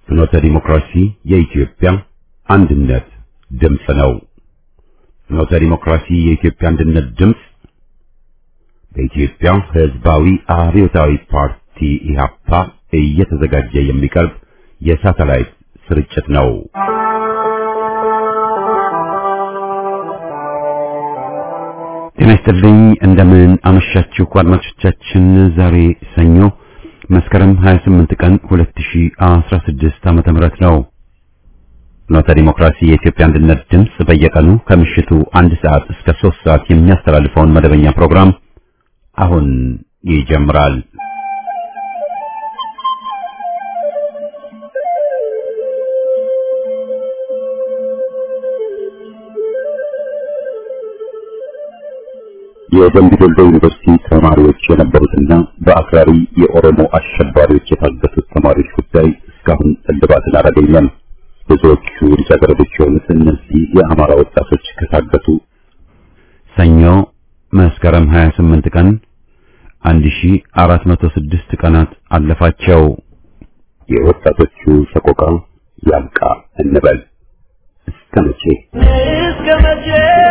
ፍኖተ ዲሞክራሲ የኢትዮጵያ አንድነት ድምፅ ነው። ፍኖተ ዲሞክራሲ የኢትዮጵያ አንድነት ድምፅ በኢትዮጵያ ሕዝባዊ አብዮታዊ ፓርቲ ኢህአፓ እየተዘጋጀ የሚቀርብ የሳተላይት ስርጭት ነው። ጤና ይስጥልኝ። እንደምን አመሻችሁ አድማጮቻችን። ዛሬ ሰኞ መስከረም 28 ቀን 2016 ዓመተ ምህረት ነው። ፍኖተ ዲሞክራሲ የኢትዮጵያ አንድነት ድምፅ በየቀኑ ከምሽቱ አንድ ሰዓት እስከ 3 ሰዓት የሚያስተላልፈውን መደበኛ ፕሮግራም አሁን ይጀምራል። የደምቢ ዶሎ ዩኒቨርሲቲ ተማሪዎች የነበሩትና በአክራሪ የኦሮሞ አሸባሪዎች የታገቱት ተማሪዎች ጉዳይ እስካሁን እልባትን አላገኘም። ብዙዎቹ ልጃገረዶች የሆኑት እነዚህ የአማራ ወጣቶች ከታገቱ ሰኞ መስከረም 28 ቀን 1406 ቀናት አለፋቸው። የወጣቶቹ ሰቆቃ ያብቃ እንበል። እስከ መቼ እስከ መቼ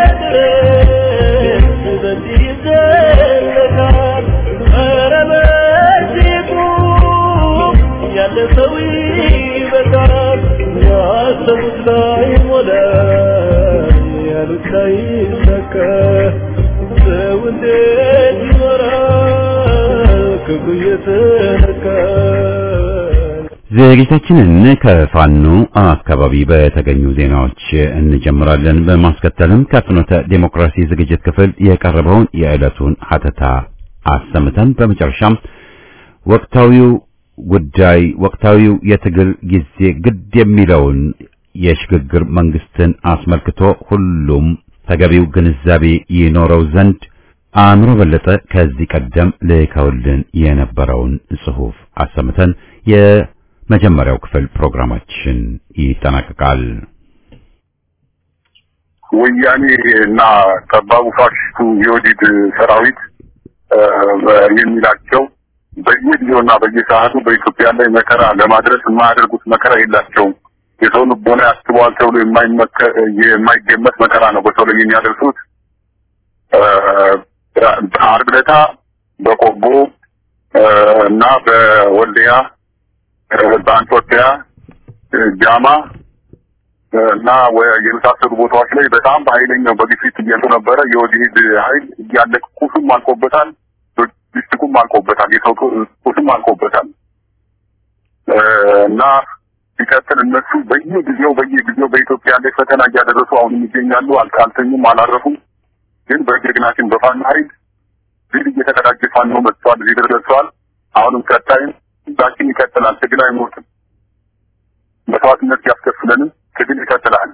ድረስ በዚህ ይዘለቃል? ኧረ በዚህ ቁም፣ ያለ ሰው ይበቃል። ያሰቡት ላይ ሞላ፣ ያሉት ላይ ይሳካ። ሰው እንዴት ይኖራል ክፉ እየተነካ? ዝግጅታችንን ከፋኖ አካባቢ በተገኙ ዜናዎች እንጀምራለን። በማስከተልም ከፍኖተ ዴሞክራሲ ዝግጅት ክፍል የቀረበውን የዕለቱን ሀተታ አሰምተን በመጨረሻም ወቅታዊው ጉዳይ ወቅታዊው የትግል ጊዜ ግድ የሚለውን የሽግግር መንግስትን አስመልክቶ ሁሉም ተገቢው ግንዛቤ ይኖረው ዘንድ አእምሮ በለጠ ከዚህ ቀደም ልከውልን የነበረውን ጽሑፍ አሰምተን የመጀመሪያው ክፍል ፕሮግራማችን ይጠናቀቃል። ወያኔ እና ጠባቡ ፋሽስቱ የወዲድ ሰራዊት የሚላቸው በየጊዜውና በየሰዓቱ በኢትዮጵያ ላይ መከራ ለማድረስ የማያደርጉት መከራ የላቸውም። የሰው ልቦና ያስበዋል ተብሎ የማይገመት መከራ ነው በሰው ላይ የሚያደርሱት። ዓርብ ዕለት በቆቦ እና በወልዲያ በአንጾኪያ ጃማ እና የመሳሰሉ ቦታዎች ላይ በጣም በኃይለኛው በግፊት እየሉ ነበረ። የወዲድ ኃይል እያለቅ ቁሱም አልቆበታል፣ ሎጂስቲኩም አልቆበታል፣ የሰው ቁሱም አልቆበታል እና ሲቀጥል እነሱ በየጊዜው በየጊዜው በኢትዮጵያ ላይ ፈተና እያደረሱ አሁንም ይገኛሉ። አልተኙም፣ አላረፉም። ግን በጀግናችን በፋኖ ኃይል ድል እየተቀዳጀ ፋኖ መጥቷል፣ እዚህ ድረስ ደርሰዋል። አሁንም ቀጣይም ዛችን ይቀጥላል። ትግል አይሞትም። መስዋዕትነት ያስከፍለንም ትግል ይቀጥላል።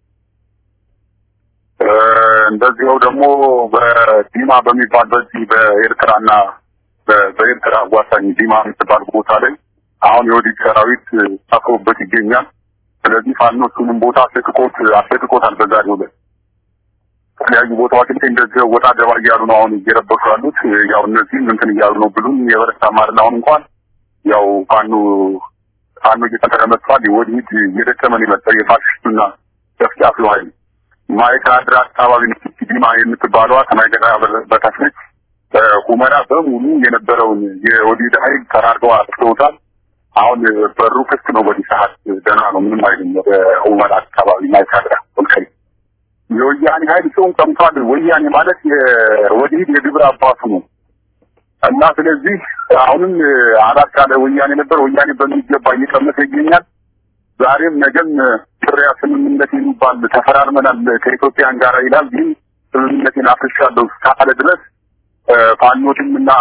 እንደዚያው ደግሞ በዲማ በሚባል በዚህ በኤርትራና በኤርትራ አዋሳኝ ዲማ የምትባል ቦታ ላይ አሁን የወዲድ ሰራዊት ሰፍሮበት ይገኛል። ስለዚህ ፋኖ እሱንም ቦታ አስለቅቆት አስለቅቆታል። በዛሬው ዕለት የተለያዩ ቦታዎች ላይ እንደዚህ ወጣ ገባ እያሉ ነው አሁን እየረበሹ ያሉት። ያው እነዚህም እንትን እያሉ ነው ብሉም የበረታ ማርና አሁን እንኳን ያው ፋኖ ፋኖ እየጠቀረ መጥቷል። ወዲህ እየደከመን የመጣው የፋሽስቱና ጨፍጫፊው ኃይል ማይካድራ አካባቢ ዲማ የምትባለዋ ከማይካድራ በታች ነች። ሁመራ በሙሉ የነበረውን የወዲድ ኃይል ተራርገው አጥፍተውታል። አሁን በሩ ክፍት ነው። በዚህ ሰዓት ደህና ነው፣ ምንም አይልም። ወደ ሁመራ አካባቢ ማይካድራ ወልቃይ የወያኔ ኃይል ሰውን ቀምቷል። ወያኔ ማለት የወዲድ የግብር አባቱ ነው እና ስለዚህ አሁንም አራት ካለ ወያኔ ነበር። ወያኔ በሚገባ እየቀመሰ ይገኛል። ዛሬም ነገም ጥሪያ ስምምነት የሚባል ተፈራርመናል ከኢትዮጵያን ጋር ይላል። ግን ስምምነቴን አፍርሻለሁ እስካለ ድረስ ፋኖትም እና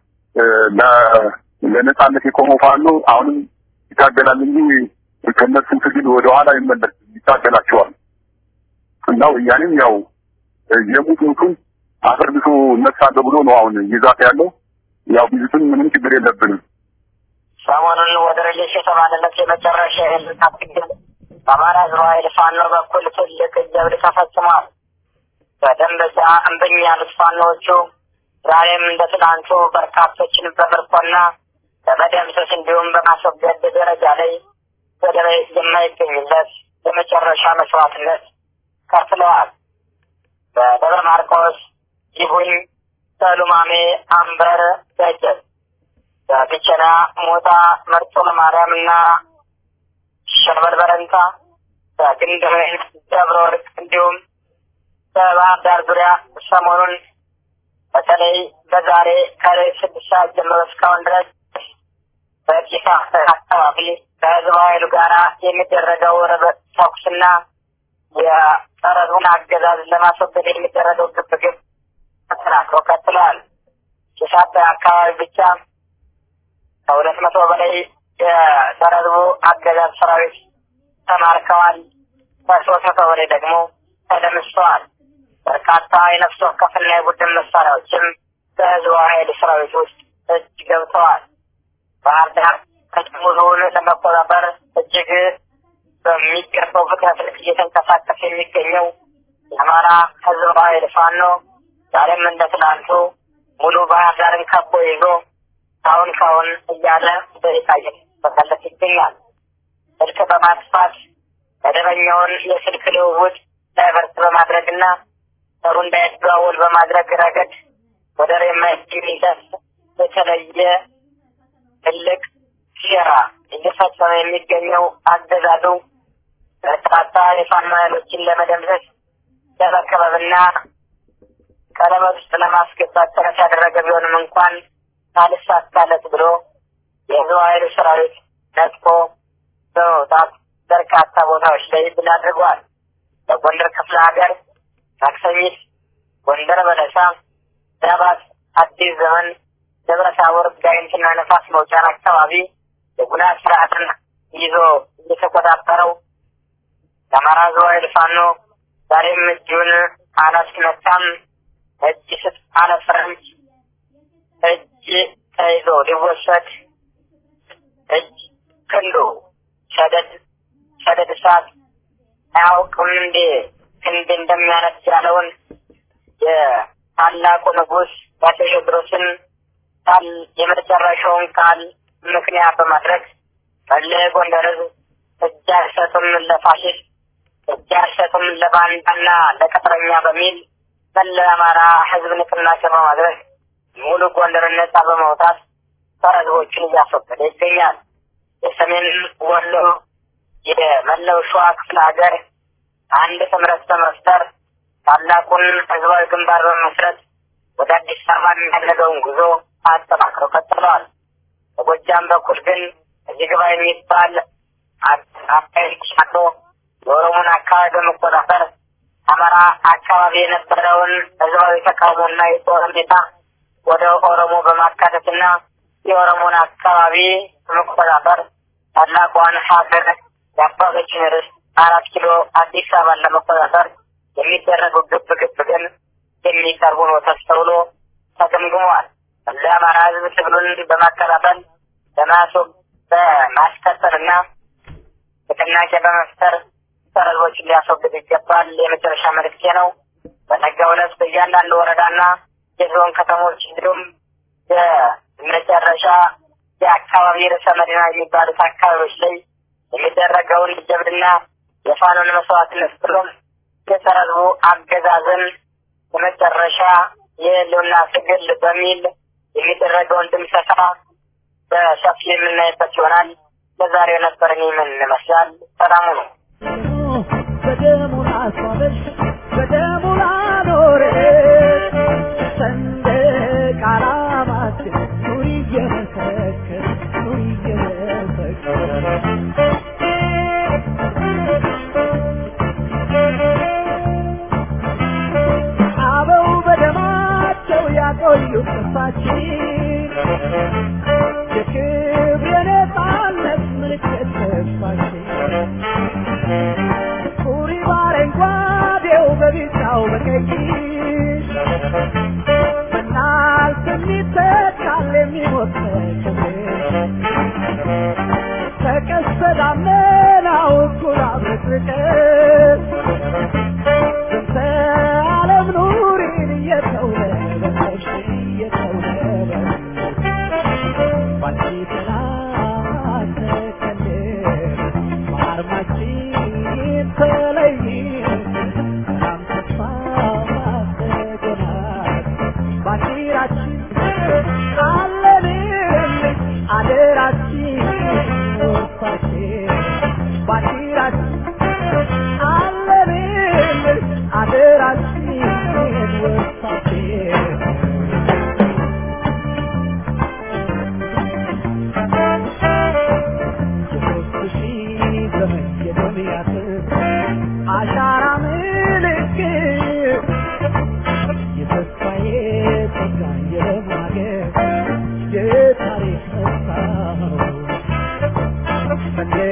ለነጻነት የቆመው ፋኖ አሁንም ይታገላል እንጂ ከነሱ ትግል ወደኋላ ይመለስ ይታገላቸዋል። እና ወያኔም ያው የሙት ሙቱን አፈርድቶ እነሳለሁ ብሎ ነው አሁን ይዛት ያለው። ያው ቢዝትም ምንም ችግር የለብንም። ሰሞኑን ወደ ረየሽ የተባለለት የመጨረሻ የህልና ትግል በአማራ ህዝብ ኃይል ፋኖ በኩል ትልቅ ጀብድ ተፈጽሟል። በደንበጫ እምብኝ ያሉት ፋኖዎቹ ዛሬም እንደ ትናንቱ በርካቶችን በምርኮና በመደምሰስ እንዲሁም በማስወገድ ደረጃ ላይ ወደር የማይገኝለት የመጨረሻ መስዋዕትነት ከፍለዋል። በደብረ ማርቆስ፣ ይሁኝ፣ በሉማሜ፣ አንበር፣ ደጀት፣ በቢቸና፣ ሞጣ፣ መርጦ ለማርያም እና ሸበል በረንታ፣ በግንደወይን፣ ደብረ ወርቅ እንዲሁም በባህር ዳር ዙሪያ ሰሞኑን በተለይ በዛሬ ከሌ ስድስት ሰዓት ጀምሮ እስካሁን ድረስ በቂሳ አካባቢ ከህዝብ ኃይሉ ጋራ የሚደረገው ርብጥ ተኩስና የጠረቱን አገዛዝ ለማስወገድ የሚደረገው ግብግብ ተጠናክሮ ቀጥለዋል። ቂሳት አካባቢ ብቻ ከሁለት መቶ በላይ የሰረዝቡ አገዛዝ ሰራዊት ተማርከዋል። ከሶስት መቶ በላይ ደግሞ ተደምስተዋል። በርካታ የነፍስ ወከፍና የቡድን መሳሪያዎችም በህዝቡ ኃይል ሰራዊት ውስጥ እጅ ገብተዋል። ባህር ዳር ከተሙሉን ለመቆጣጠር እጅግ በሚገባው ፍጥነት ልክ እየተንቀሳቀሰ የሚገኘው የአማራ ህዝብ ኃይል ፋኖ ዛሬም እንደ ትናንቱ ሙሉ ባህር ዳርን ከቦ ይዞ ካሁን ካሁን እያለ በሪታ እየተፈለገ ይገኛል። ስልክ በማጥፋት መደበኛውን የስልክ ልውውጥ ዳይቨርት በማድረግና ሰሩ እንዳይደዋወል በማድረግ ረገድ ወደር የማይገኝለት የተለየ ትልቅ ሴራ እየፈጸመ የሚገኘው አገዛዙ በርካታ የፋኖ ኃይሎችን ለመደምሰስ ለመከበብና ቀለበት ውስጥ ለማስገባት ጥረት ያደረገ ቢሆንም እንኳን ካልሳካለት ብሎ የህዝብ ኃይሉ ሰራዊት ነጥቆ በመውጣት በርካታ ቦታዎች ላይ ድል አድርጓል። በጎንደር ክፍለ ሀገር ማክሰኝት፣ ጎንደር በለሳ፣ ዳባት፣ አዲስ ዘመን፣ ደብረ ታቦር፣ ጋይንትና ነፋስ መውጫን አካባቢ የጉና ስርዓትን ይዞ እየተቆጣጠረው የአማራ ህዝብ ኃይል ፋኖ ዛሬም እጁን አላስነካም። እጅ ስጥ አለፍረንጅ እጅ ተይዞ ሊወሰድ እጅ ክንዱ ሰደድ ሰደድ እሳት አያውቅም እንዴ ክንድ እንደሚያነድ ያለውን የታላቁ ንጉሥ አፄ ቴዎድሮስን ቃል የመጨረሻውን ቃል ምክንያት በማድረግ መለ ጎንደር ህዝብ እጅ አይሰጡም ለፋሽስት እጅ አይሰጡም ለባንዳና ለቅጥረኛ በሚል መለ አማራ ህዝብ ንቅናቄ በማድረግ ሙሉ ጎንደርን ነጻ በማውጣት ጸረ ህዝቦችን እያስወገደ ይገኛል። የሰሜን ወሎ የመላው ሸዋ ክፍለ ሀገር አንድ ጥምረት በመፍጠር ታላቁን ህዝባዊ ግንባር በመመስረት ወደ አዲስ አበባ የሚያደርገውን ጉዞ አጠናክረው ቀጥለዋል። በጎጃም በኩል ግን እዚህ ግባ የሚባል አካሄድ ሻቶ የኦሮሞን አካባቢ በመቆጣጠር አማራ አካባቢ የነበረውን ህዝባዊ ተቃውሞና የጦር ሁኔታ ወደ ኦሮሞ በማካተትና የኦሮሞን አካባቢ በመቆጣጠር ታላቋን ሀገር የአባቶችን ርስት አራት ኪሎ አዲስ አበባን ለመቆጣጠር የሚደረጉ ግብ ግብ ግን የሚቀርቡ ነው ተስተውሎ ተገምግመዋል። ለአማራ ህዝብ ትግሉን በማቀጣጠል በማስወግ በማስቀጠልና ንቅናቄ በመፍጠር ሰረዞችን ሊያስወግድ ይገባል የመጨረሻ መልእክቴ ነው። በነገው ዕለት በእያንዳንዱ ወረዳና የዞን ከተሞች እንዲሁም የመጨረሻ የአካባቢ ርዕሰ መዲና የሚባሉት አካባቢዎች ላይ የሚደረገውን ጀብድና የፋኖን መስዋዕትነት ብሎም የጸረ ህዝቡ አገዛዝን የመጨረሻ የህልውና ትግል በሚል የሚደረገውን ድምሰሳ በሰፊ የምናይበት ይሆናል። ለዛሬ የነበረኝ ምን ይመስላል? ሰላሙ ነው። በደሙ ላስዋበሽ በደሙ ላኖረሽ ሰንደቅ ዓላማችን ኑሪ እየመሰከር ኑሪ እየመሰከር አበው በደማቸው ያቆዩት ተስፋችን የክብር የነፃነት ምልክት ተስፋችን ኩሪ በአረንጓዴው በቢጫው በቀይ በናልፍ የሚተካል የሚሞት ክብር ተቀስተ ደመናው እኩል አብረቅርቀን ስንተ ዓለም ኑሪን እየተውለበለብሽ እየተውለበለብሽ ባንቺ ጥላ ተከልል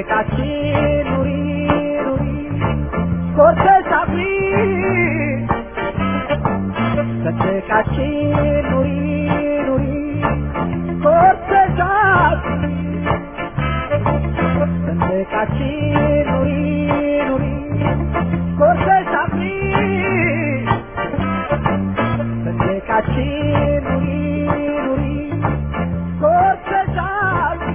ሰንደቃችን ኑሪ ኑሪ ኮርተሽ አፍሪ ሰንደቃችን ኑሪ ኑሪ ኮርተሽ አፍሪ ሰንደቃችን ኑሪ ኑሪ ኮርተሽ አፍሪ ሰንደቃችን ኑሪ ኑሪ ኮርተሽ አፍሪ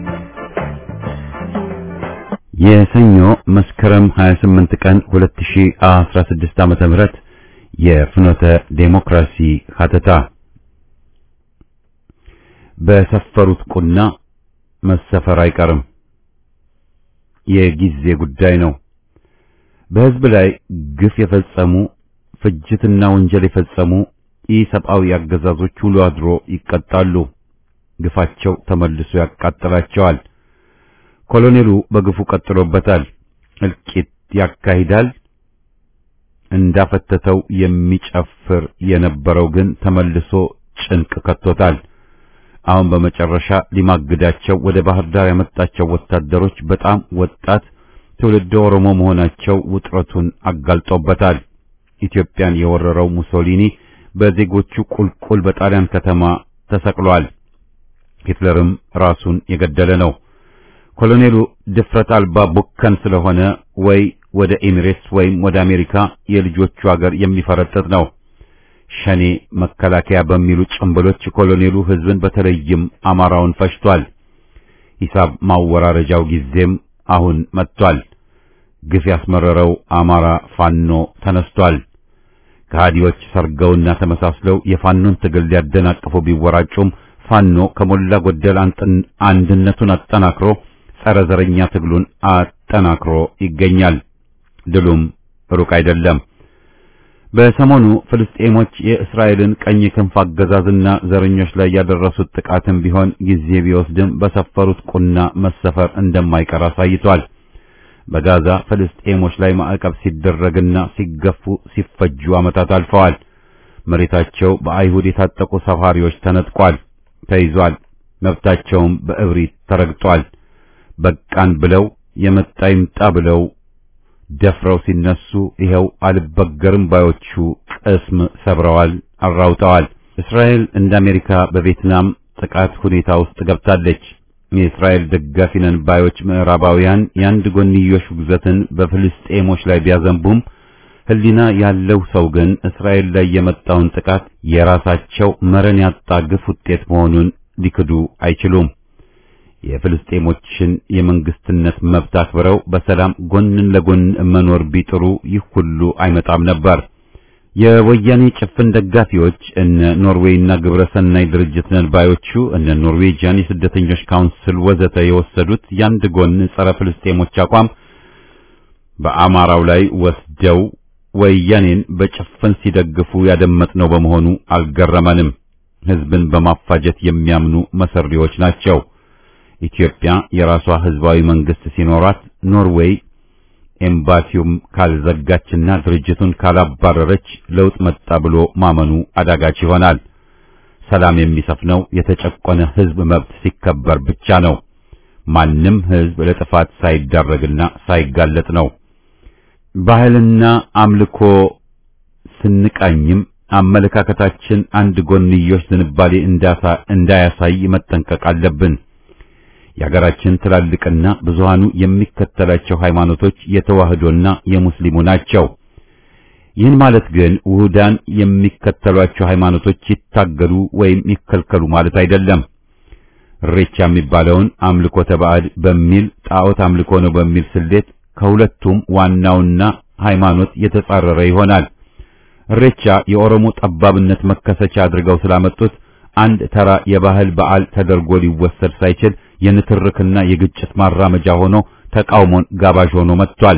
የሰኞ መስከረም 28 ቀን 2016 ዓመተ ምህረት የፍኖተ ዴሞክራሲ ሀተታ በሰፈሩት ቁና መሰፈር አይቀርም። የጊዜ ጉዳይ ነው። በሕዝብ ላይ ግፍ የፈጸሙ ፍጅትና ወንጀል የፈጸሙ ኢሰብአዊ አገዛዞች ውሎ አድሮ ይቀጣሉ። ግፋቸው ተመልሶ ያቃጥላቸዋል። ኮሎኔሉ በግፉ ቀጥሎበታል። እልቂት ያካሂዳል። እንዳፈተተው የሚጨፍር የነበረው ግን ተመልሶ ጭንቅ ከቶታል። አሁን በመጨረሻ ሊማግዳቸው ወደ ባህር ዳር ያመጣቸው ወታደሮች በጣም ወጣት ትውልደ ኦሮሞ መሆናቸው ውጥረቱን አጋልጦበታል። ኢትዮጵያን የወረረው ሙሶሊኒ በዜጎቹ ቁልቁል በጣሊያን ከተማ ተሰቅሏል። ሂትለርም ራሱን የገደለ ነው። ኮሎኔሉ ድፍረት አልባ ቡከን ስለሆነ ወይ ወደ ኤሚሬትስ ወይም ወደ አሜሪካ የልጆቹ ሀገር የሚፈረጥጥ ነው። ሸኔ መከላከያ በሚሉ ጭምብሎች ኮሎኔሉ ሕዝብን በተለይም አማራውን ፈጅቷል። ሂሳብ ማወራረጃው ጊዜም አሁን መጥቷል። ግፍ ያስመረረው አማራ ፋኖ ተነስቷል። ከሃዲዎች ሰርገውና ተመሳስለው የፋኖን ትግል ሊያደናቅፉ ቢወራጩም ፋኖ ከሞላ ጎደል አንድነቱን አጠናክሮ ጸረ ዘረኛ ትግሉን አጠናክሮ ይገኛል። ድሉም ሩቅ አይደለም። በሰሞኑ ፍልስጤሞች የእስራኤልን ቀኝ ክንፍ አገዛዝና ዘረኞች ላይ ያደረሱት ጥቃትም ቢሆን ጊዜ ቢወስድም በሰፈሩት ቁና መሰፈር እንደማይቀር አሳይቷል። በጋዛ ፍልስጤሞች ላይ ማዕቀብ ሲደረግና ሲገፉ ሲፈጁ ዓመታት አልፈዋል። መሬታቸው በአይሁድ የታጠቁ ሰፋሪዎች ተነጥቋል፣ ተይዟል። መብታቸውም በእብሪት ተረግጧል። በቃን ብለው የመጣ ይምጣ ብለው ደፍረው ሲነሱ ይኸው አልበገርም ባዮቹ ቅስም ሰብረዋል፣ አራውጠዋል። እስራኤል እንደ አሜሪካ በቪየትናም ጥቃት ሁኔታ ውስጥ ገብታለች። የእስራኤል ደጋፊ ነን ባዮች ምዕራባውያን የአንድ ጎንዮሽ ውግዘትን በፍልስጤሞች ላይ ቢያዘንቡም ሕሊና ያለው ሰው ግን እስራኤል ላይ የመጣውን ጥቃት የራሳቸው መረን ያጣ ግፍ ውጤት መሆኑን ሊክዱ አይችሉም። የፍልስጤሞችን የመንግስትነት መብት አክብረው በሰላም ጎንን ለጎን መኖር ቢጥሩ ይህ ሁሉ አይመጣም ነበር። የወያኔ ጭፍን ደጋፊዎች እነ ኖርዌይና ግብረ ሰናይ ድርጅት ነን ባዮቹ እነ ኖርዌጂያን የስደተኞች ካውንስል ወዘተ የወሰዱት ያንድ ጎን ጸረ ፍልስጤሞች አቋም በአማራው ላይ ወስደው ወያኔን በጭፍን ሲደግፉ ያደመጥነው በመሆኑ አልገረመንም። ህዝብን በማፋጀት የሚያምኑ መሰሪዎች ናቸው። ኢትዮጵያ የራሷ ህዝባዊ መንግስት ሲኖራት ኖርዌይ ኤምባሲውም ካልዘጋችና ድርጅቱን ካላባረረች ለውጥ መጣ ብሎ ማመኑ አዳጋች ይሆናል። ሰላም የሚሰፍነው የተጨቆነ ህዝብ መብት ሲከበር ብቻ ነው። ማንም ህዝብ ለጥፋት ሳይዳረግና ሳይጋለጥ ነው። ባህልና አምልኮ ስንቃኝም አመለካከታችን አንድ ጎንዮሽ ዝንባሌ እንዳያሳይ መጠንቀቅ አለብን። የሀገራችን ትላልቅና ብዙሃኑ የሚከተላቸው ሃይማኖቶች የተዋህዶና የሙስሊሙ ናቸው። ይህን ማለት ግን ውሁዳን የሚከተሏቸው ሃይማኖቶች ይታገሉ ወይም ይከልከሉ ማለት አይደለም። እሬቻ የሚባለውን አምልኮተ ባዕድ በሚል ጣዖት አምልኮ ነው በሚል ስሌት ከሁለቱም ዋናውና ሃይማኖት የተጻረረ ይሆናል። እሬቻ የኦሮሞ ጠባብነት መከሰቻ አድርገው ስላመጡት አንድ ተራ የባህል በዓል ተደርጎ ሊወሰድ ሳይችል የንትርክና የግጭት ማራመጃ ሆኖ ተቃውሞን ጋባዥ ሆኖ መጥቷል።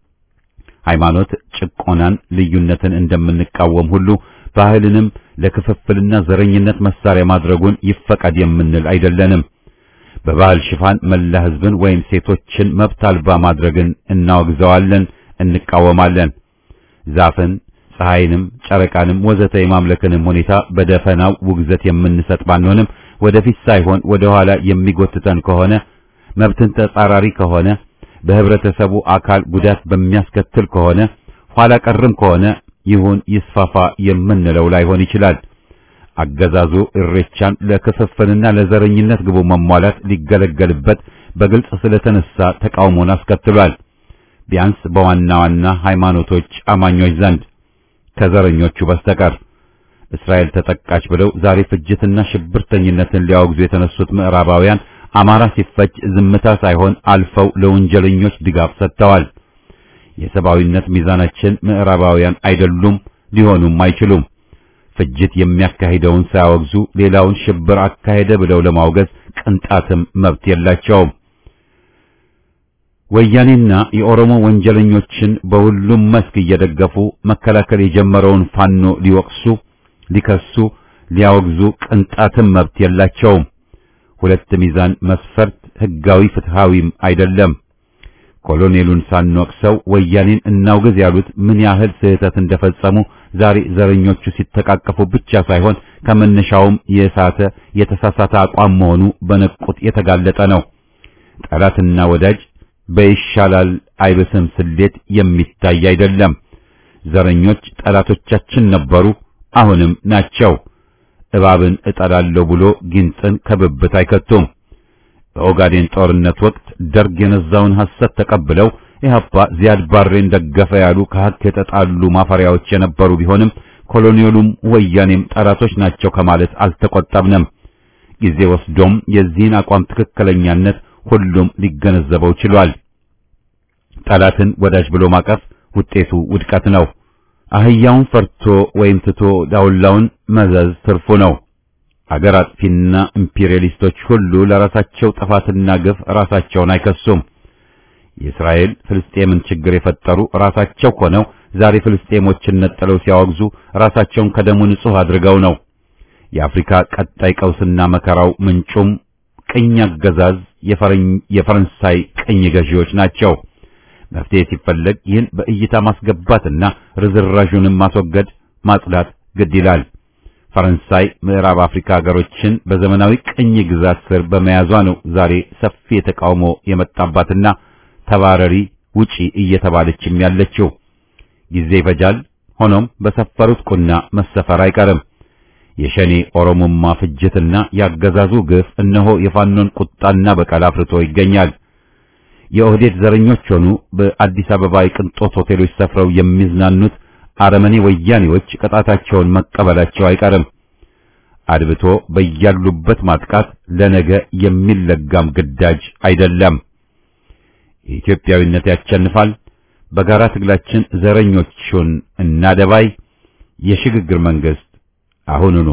ሃይማኖት ጭቆናን፣ ልዩነትን እንደምንቃወም ሁሉ ባህልንም ለክፍፍልና ዘረኝነት መሳሪያ ማድረጉን ይፈቀድ የምንል አይደለንም። በባህል ሽፋን መላ ሕዝብን ወይም ሴቶችን መብት አልባ ማድረግን እናወግዘዋለን፣ እንቃወማለን። ዛፍን፣ ፀሐይንም፣ ጨረቃንም ወዘተ የማምለክንም ሁኔታ በደፈናው ውግዘት የምንሰጥ ባንሆንም ወደፊት ሳይሆን ወደ ኋላ የሚጎትተን ከሆነ መብትን ተጻራሪ ከሆነ በህብረተሰቡ አካል ጉዳት በሚያስከትል ከሆነ ኋላ ቀርም ከሆነ ይሁን ይስፋፋ የምንለው ላይሆን ይችላል። አገዛዙ እሬቻን ለክፍፍልና ለዘረኝነት ግቡ መሟላት ሊገለገልበት በግልጽ ስለተነሳ ተቃውሞን አስከትሏል። ቢያንስ በዋና ዋና ሃይማኖቶች አማኞች ዘንድ ከዘረኞቹ በስተቀር እስራኤል ተጠቃች ብለው ዛሬ ፍጅትና ሽብርተኝነትን ሊያወግዙ የተነሱት ምዕራባውያን አማራ ሲፈጅ ዝምታ ሳይሆን አልፈው ለወንጀለኞች ድጋፍ ሰጥተዋል። የሰብአዊነት ሚዛናችን ምዕራባውያን አይደሉም፣ ሊሆኑም አይችሉም። ፍጅት የሚያካሂደውን ሳያወግዙ ሌላውን ሽብር አካሄደ ብለው ለማውገዝ ቅንጣትም መብት የላቸውም። ወያኔና የኦሮሞ ወንጀለኞችን በሁሉም መስክ እየደገፉ መከላከል የጀመረውን ፋኖ ሊወቅሱ፣ ሊከሱ፣ ሊያወግዙ ቅንጣትም መብት የላቸውም። ሁለት ሚዛን መስፈርት ህጋዊ ፍትሃዊም አይደለም። ኮሎኔሉን ሳንወቅሰው ወያኔን እናውግዝ ያሉት ምን ያህል ስህተት እንደፈጸሙ ዛሬ ዘረኞቹ ሲተቃቀፉ ብቻ ሳይሆን ከመነሻውም የሳተ የተሳሳተ አቋም መሆኑ በነቁት የተጋለጠ ነው። ጠላትና ወዳጅ በይሻላል አይብስም ስሌት የሚታይ አይደለም። ዘረኞች ጠላቶቻችን ነበሩ፣ አሁንም ናቸው። እባብን እጠላለሁ ብሎ ጊንጥን ከብብት አይከቱም። በኦጋዴን ጦርነት ወቅት ደርግ የነዛውን ሐሰት ተቀብለው ኢህአፓ ዚያድ ባሬን ደገፈ ያሉ ከሀቅ የተጣሉ ማፈሪያዎች የነበሩ ቢሆንም ኮሎኔሉም ወያኔም ጠላቶች ናቸው ከማለት አልተቆጠብንም። ጊዜ ወስዶም የዚህን አቋም ትክክለኛነት ሁሉም ሊገነዘበው ችሏል። ጠላትን ወዳጅ ብሎ ማቀፍ ውጤቱ ውድቀት ነው። አህያውን ፈርቶ ወይም ትቶ ዳውላውን መዘዝ ትርፉ ነው። አገር አጥፊና ኢምፔሪያሊስቶች ሁሉ ለራሳቸው ጥፋትና ግፍ ራሳቸውን አይከሱም። የእስራኤል ፍልስጤምን ችግር የፈጠሩ ራሳቸው ሆነው ዛሬ ፍልስጤሞችን ነጥለው ሲያወግዙ ራሳቸውን ከደሙ ንጹሕ አድርገው ነው። የአፍሪካ ቀጣይ ቀውስና መከራው ምንጩም ቅኝ አገዛዝ የፈረንሳይ ቅኝ ገዢዎች ናቸው። መፍትሄ ሲፈለግ ይህን በእይታ ማስገባትና ርዝራዡንም ማስወገድ ማጽዳት ግድ ይላል። ፈረንሳይ ምዕራብ አፍሪካ ሀገሮችን በዘመናዊ ቅኝ ግዛት ስር በመያዟ ነው ዛሬ ሰፊ የተቃውሞ የመጣባትና ተባረሪ ውጪ እየተባለችም ያለችው። ጊዜ ይፈጃል። ሆኖም በሰፈሩት ቁና መሰፈር አይቀርም። የሸኔ ኦሮሞማ ፍጅትና ያገዛዙ ግፍ እነሆ የፋኖን ቁጣና በቀል አፍርቶ ይገኛል። የኦህዴድ ዘረኞች ሆኑ በአዲስ አበባ የቅንጦት ሆቴሎች ሰፍረው የሚዝናኑት አረመኔ ወያኔዎች ቅጣታቸውን መቀበላቸው አይቀርም። አድብቶ በያሉበት ማጥቃት ለነገ የሚለጋም ግዳጅ አይደለም። ኢትዮጵያዊነት ያሸንፋል። በጋራ ትግላችን ዘረኞቹን እናደባይ። የሽግግር መንግስት አሁኑኑ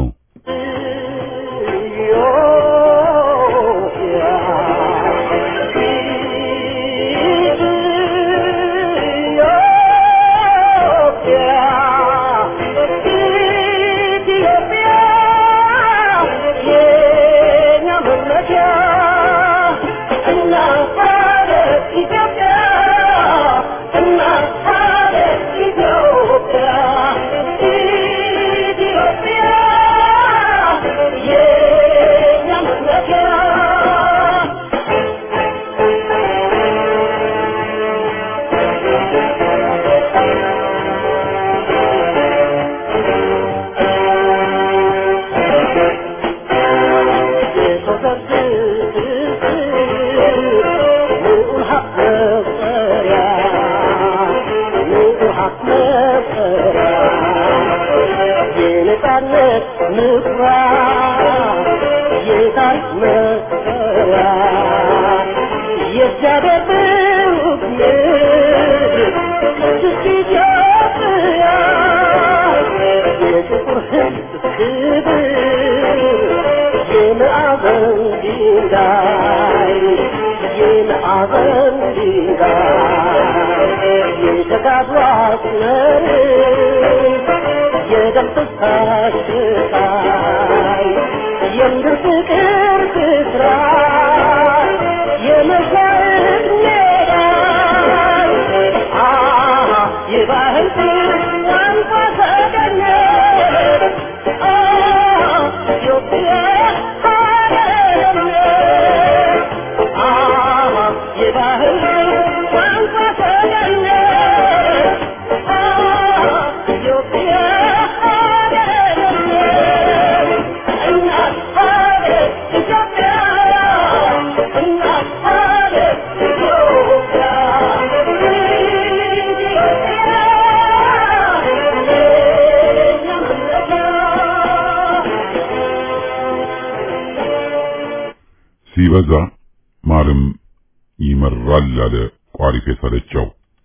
Ah ቢበዛ ማርም ይመራል አለ ቋሪፍ የሰለቸው።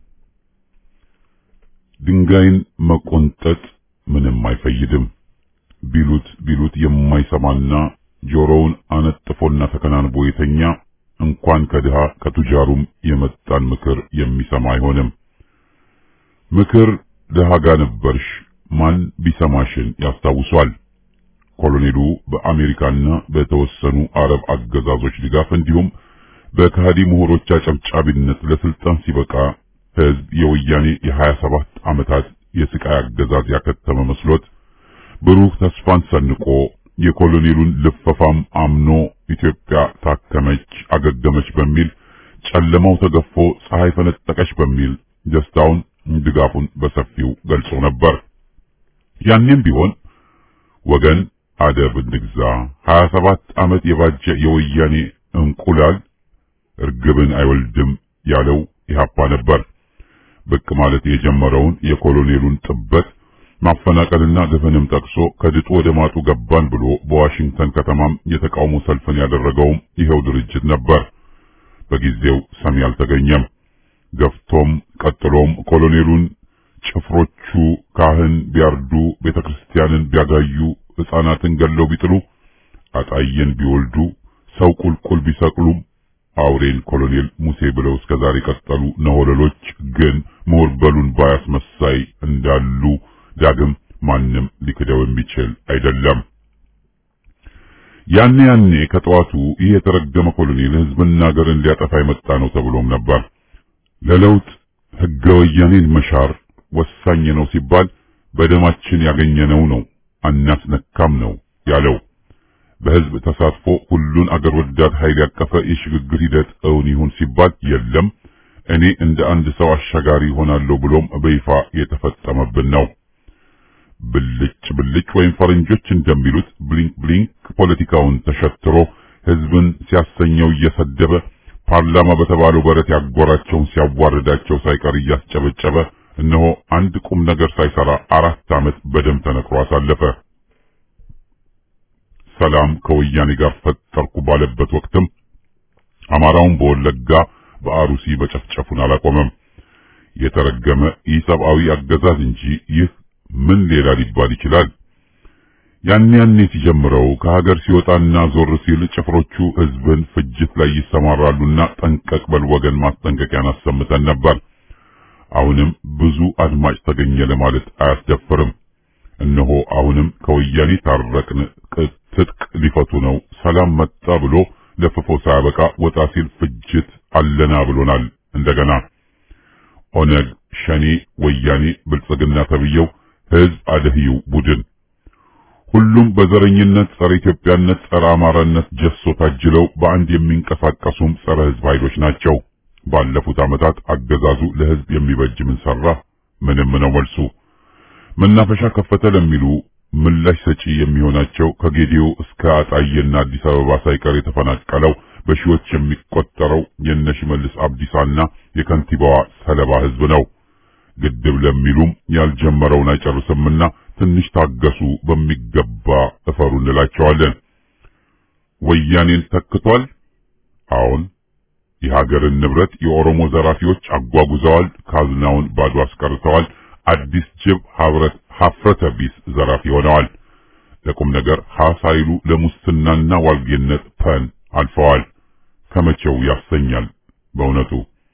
ድንጋይን መቆንጠጥ ምንም አይፈይድም ቢሉት ቢሉት የማይሰማና ጆሮውን አነጥፎና ተከናንቦ የተኛ እንኳን ከድሃ ከቱጃሩም የመጣን ምክር የሚሰማ አይሆንም። ምክር ድሃ ጋር ነበርሽ ማን ቢሰማሽን ያስታውሷል። ኮሎኔሉ በአሜሪካና በተወሰኑ አረብ አገዛዞች ድጋፍ እንዲሁም በከሃዲ ምሁሮች አጨብጫቢነት ለስልጣን ሲበቃ ህዝብ የወያኔ የሀያ ሰባት ዓመታት የስቃይ አገዛዝ ያከተመ መስሎት ብሩህ ተስፋን ሰንቆ የኮሎኔሉን ልፈፋም አምኖ ኢትዮጵያ ታከመች፣ አገገመች በሚል ጨለማው ተገፎ ፀሐይ ፈነጠቀች በሚል ደስታውን ድጋፉን በሰፊው ገልጾ ነበር። ያኔም ቢሆን ወገን አደብ እንግዛ፣ 27 ዓመት የባጀ የወያኔ እንቁላል እርግብን አይወልድም ያለው ኢህአፓ ነበር። ብቅ ማለት የጀመረውን የኮሎኔሉን ጥበት ማፈናቀልና ግፍንም ጠቅሶ ከድጡ ወደ ማጡ ገባን ብሎ በዋሽንግተን ከተማም የተቃውሞ ሰልፍን ያደረገውም ይኸው ድርጅት ነበር። በጊዜው ሰሚ አልተገኘም። ገፍቶም ቀጥሎም ኮሎኔሉን ጭፍሮቹ ካህን ቢያርዱ፣ ቤተክርስቲያንን ቢያጋዩ፣ ሕፃናትን ገለው ቢጥሉ፣ አጣየን ቢወልዱ፣ ሰው ቁልቁል ቢሰቅሉም አውሬን ኮሎኔል ሙሴ ብለው እስከ ዛሬ ቀጠሉ ነሆለሎች ግን ምሁር በሉን ባያስመሳይ እንዳሉ ዳግም ማንም ሊክደው የሚችል አይደለም። ያኔ ያኔ ከጠዋቱ ይህ የተረገመ ኮሎኔል ህዝብና ሀገርን ሊያጠፋ የመጣ ነው ተብሎም ነበር። ለለውጥ ህገ ወያኔን መሻር ወሳኝ ነው ሲባል በደማችን ያገኘነው ነው አናስነካም ነው ያለው። በህዝብ ተሳትፎ ሁሉን አገር ወዳድ ኃይል ያቀፈ የሽግግር ሂደት እውን ይሁን ሲባል የለም እኔ እንደ አንድ ሰው አሻጋሪ ሆናለሁ ብሎም በይፋ የተፈጸመብን ነው። ብልጭ ብልጭ ወይም ፈረንጆች እንደሚሉት ብሊንክ ብሊንክ ፖለቲካውን ተሸትሮ ህዝብን ሲያሰኘው እየሰደበ ፓርላማ በተባለው በረት ያጎራቸውን ሲያዋርዳቸው ሳይቀር እያስጨበጨበ እነሆ አንድ ቁም ነገር ሳይሰራ አራት ዓመት በደም ተነክሮ አሳለፈ። ሰላም ከወያኔ ጋር ፈጠርኩ ባለበት ወቅትም አማራውን በወለጋ በአሩሲ በጨፍጨፉን አላቆመም። የተረገመ ኢሰብአዊ አገዛዝ እንጂ ይህ ምን ሌላ ሊባል ይችላል? ያኔ ያኔ ሲጀምረው ከሀገር ሲወጣና ዞር ሲል ጭፍሮቹ ህዝብን ፍጅት ላይ ይሰማራሉና ጠንቀቅ በል ወገን ማስጠንቀቂያን አሰምተን ነበር። አሁንም ብዙ አድማጭ ተገኘ ለማለት አያስደፍርም። እነሆ አሁንም ከወያኔ ታረቅን፣ ትጥቅ ሊፈቱ ነው፣ ሰላም መጣ ብሎ ለፍፎ ሳያበቃ ወጣ ሲል ፍጅት አለና ብሎናል። እንደገና ኦነግ፣ ሸኔ፣ ወያኔ፣ ብልጽግና ተብየው ህዝብ አደህዩ ቡድን ሁሉም በዘረኝነት ጸረ ኢትዮጵያነት፣ ጸረ አማራነት ጀሶ ታጅለው በአንድ የሚንቀሳቀሱም ጸረ ህዝብ ኃይሎች ናቸው። ባለፉት ዓመታት አገዛዙ ለህዝብ የሚበጅ ምን ሰራ? ምንም ነው መልሱ። መናፈሻ ከፈተ ለሚሉ ምላሽ ሰጪ የሚሆናቸው ከጌዲዮ እስከ አጣዬና አዲስ አበባ ሳይቀር የተፈናቀለው በሺዎች የሚቆጠረው የነሽመልስ አብዲሳና የከንቲባዋ ሰለባ ህዝብ ነው። ግድብ ለሚሉም ያልጀመረውን አይጨርስምና ትንሽ ታገሱ፣ በሚገባ እፈሩ እንላቸዋለን። ወያኔን ተክቷል። አሁን የሀገርን ንብረት የኦሮሞ ዘራፊዎች አጓጉዘዋል፣ ካዝናውን ባዶ አስቀርተዋል። አዲስ ጅብ ሀብረት ሀፍረተ ቢስ ዘራፊ ሆነዋል። ለቁም ነገር ሀ ሳይሉ ለሙስናና ዋልጌነት ፐን አልፈዋል። ከመቼው ያሰኛል በእውነቱ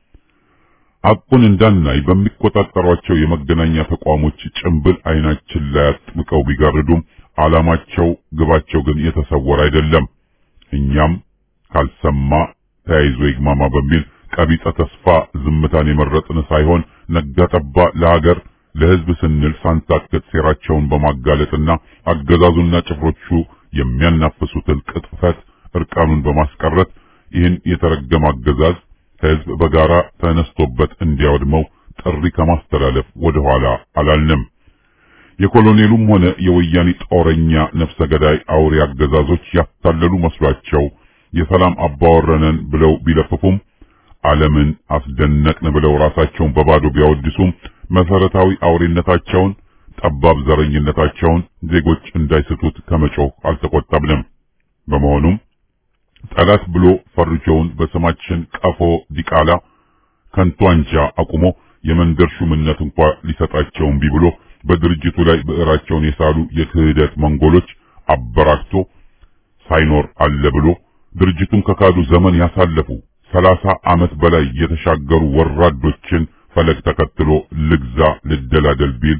አቁን እንዳናይ በሚቆጣጠሯቸው የመገናኛ ተቋሞች ጭንብል አይናችን ላይ አጥብቀው ቢጋርዱም ዓላማቸው ግባቸው ግን የተሰወረ አይደለም። እኛም ካልሰማ ተያይዞ ይግማማ በሚል ቀቢጸ ተስፋ ዝምታን የመረጥን ሳይሆን ነጋጠባ ለሀገር ለሕዝብ ስንል ሳንታክት ሴራቸውን በማጋለጥና አገዛዙና ጭፍሮቹ የሚያናፍሱትን ቅጥፈት እርቃኑን በማስቀረት ይህን የተረገመ አገዛዝ ሕዝብ በጋራ ተነስቶበት እንዲያወድመው ጥሪ ከማስተላለፍ ወደ ኋላ አላልንም። የኮሎኔሉም ሆነ የወያኔ ጦረኛ ነፍሰ ገዳይ አውሬ አገዛዞች ያታለሉ መስሏቸው የሰላም አባወረነን ብለው ቢለፍፉም ዓለምን አስደነቅን ብለው ራሳቸውን በባዶ ቢያወድሱም መሰረታዊ አውሬነታቸውን፣ ጠባብ ዘረኝነታቸውን ዜጎች እንዳይስቱት ከመጮህ አልተቆጠብንም። በመሆኑም ጠላት ብሎ ፈርጆውን በስማችን ቀፎ ዲቃላ ከንቱ አንጃ አቁሞ የመንደር ሹምነት እንኳ ሊሰጣቸው እምቢ ብሎ በድርጅቱ ላይ ብዕራቸውን የሳሉ የክህደት መንጎሎች አበራክቶ ሳይኖር አለ ብሎ ድርጅቱን ከካዱ ዘመን ያሳለፉ ሰላሳ ዓመት በላይ የተሻገሩ ወራዶችን ፈለግ ተከትሎ ልግዛ ልደላደል ቢል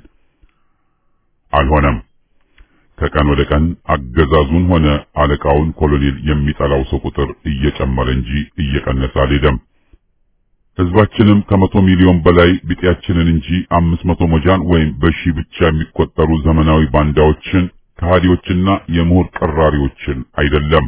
አልሆነም። ከቀን ወደ ቀን አገዛዙን ሆነ አለቃውን ኮሎኔል የሚጠላው ሰው ቁጥር እየጨመረ እንጂ እየቀነሰ አልሄደም። ህዝባችንም ከመቶ ሚሊዮን በላይ ቢጤያችንን እንጂ አምስት መቶ ሞጃን ወይም በሺህ ብቻ የሚቆጠሩ ዘመናዊ ባንዳዎችን ከሃዲዎችና የምሁር ቀራሪዎችን አይደለም።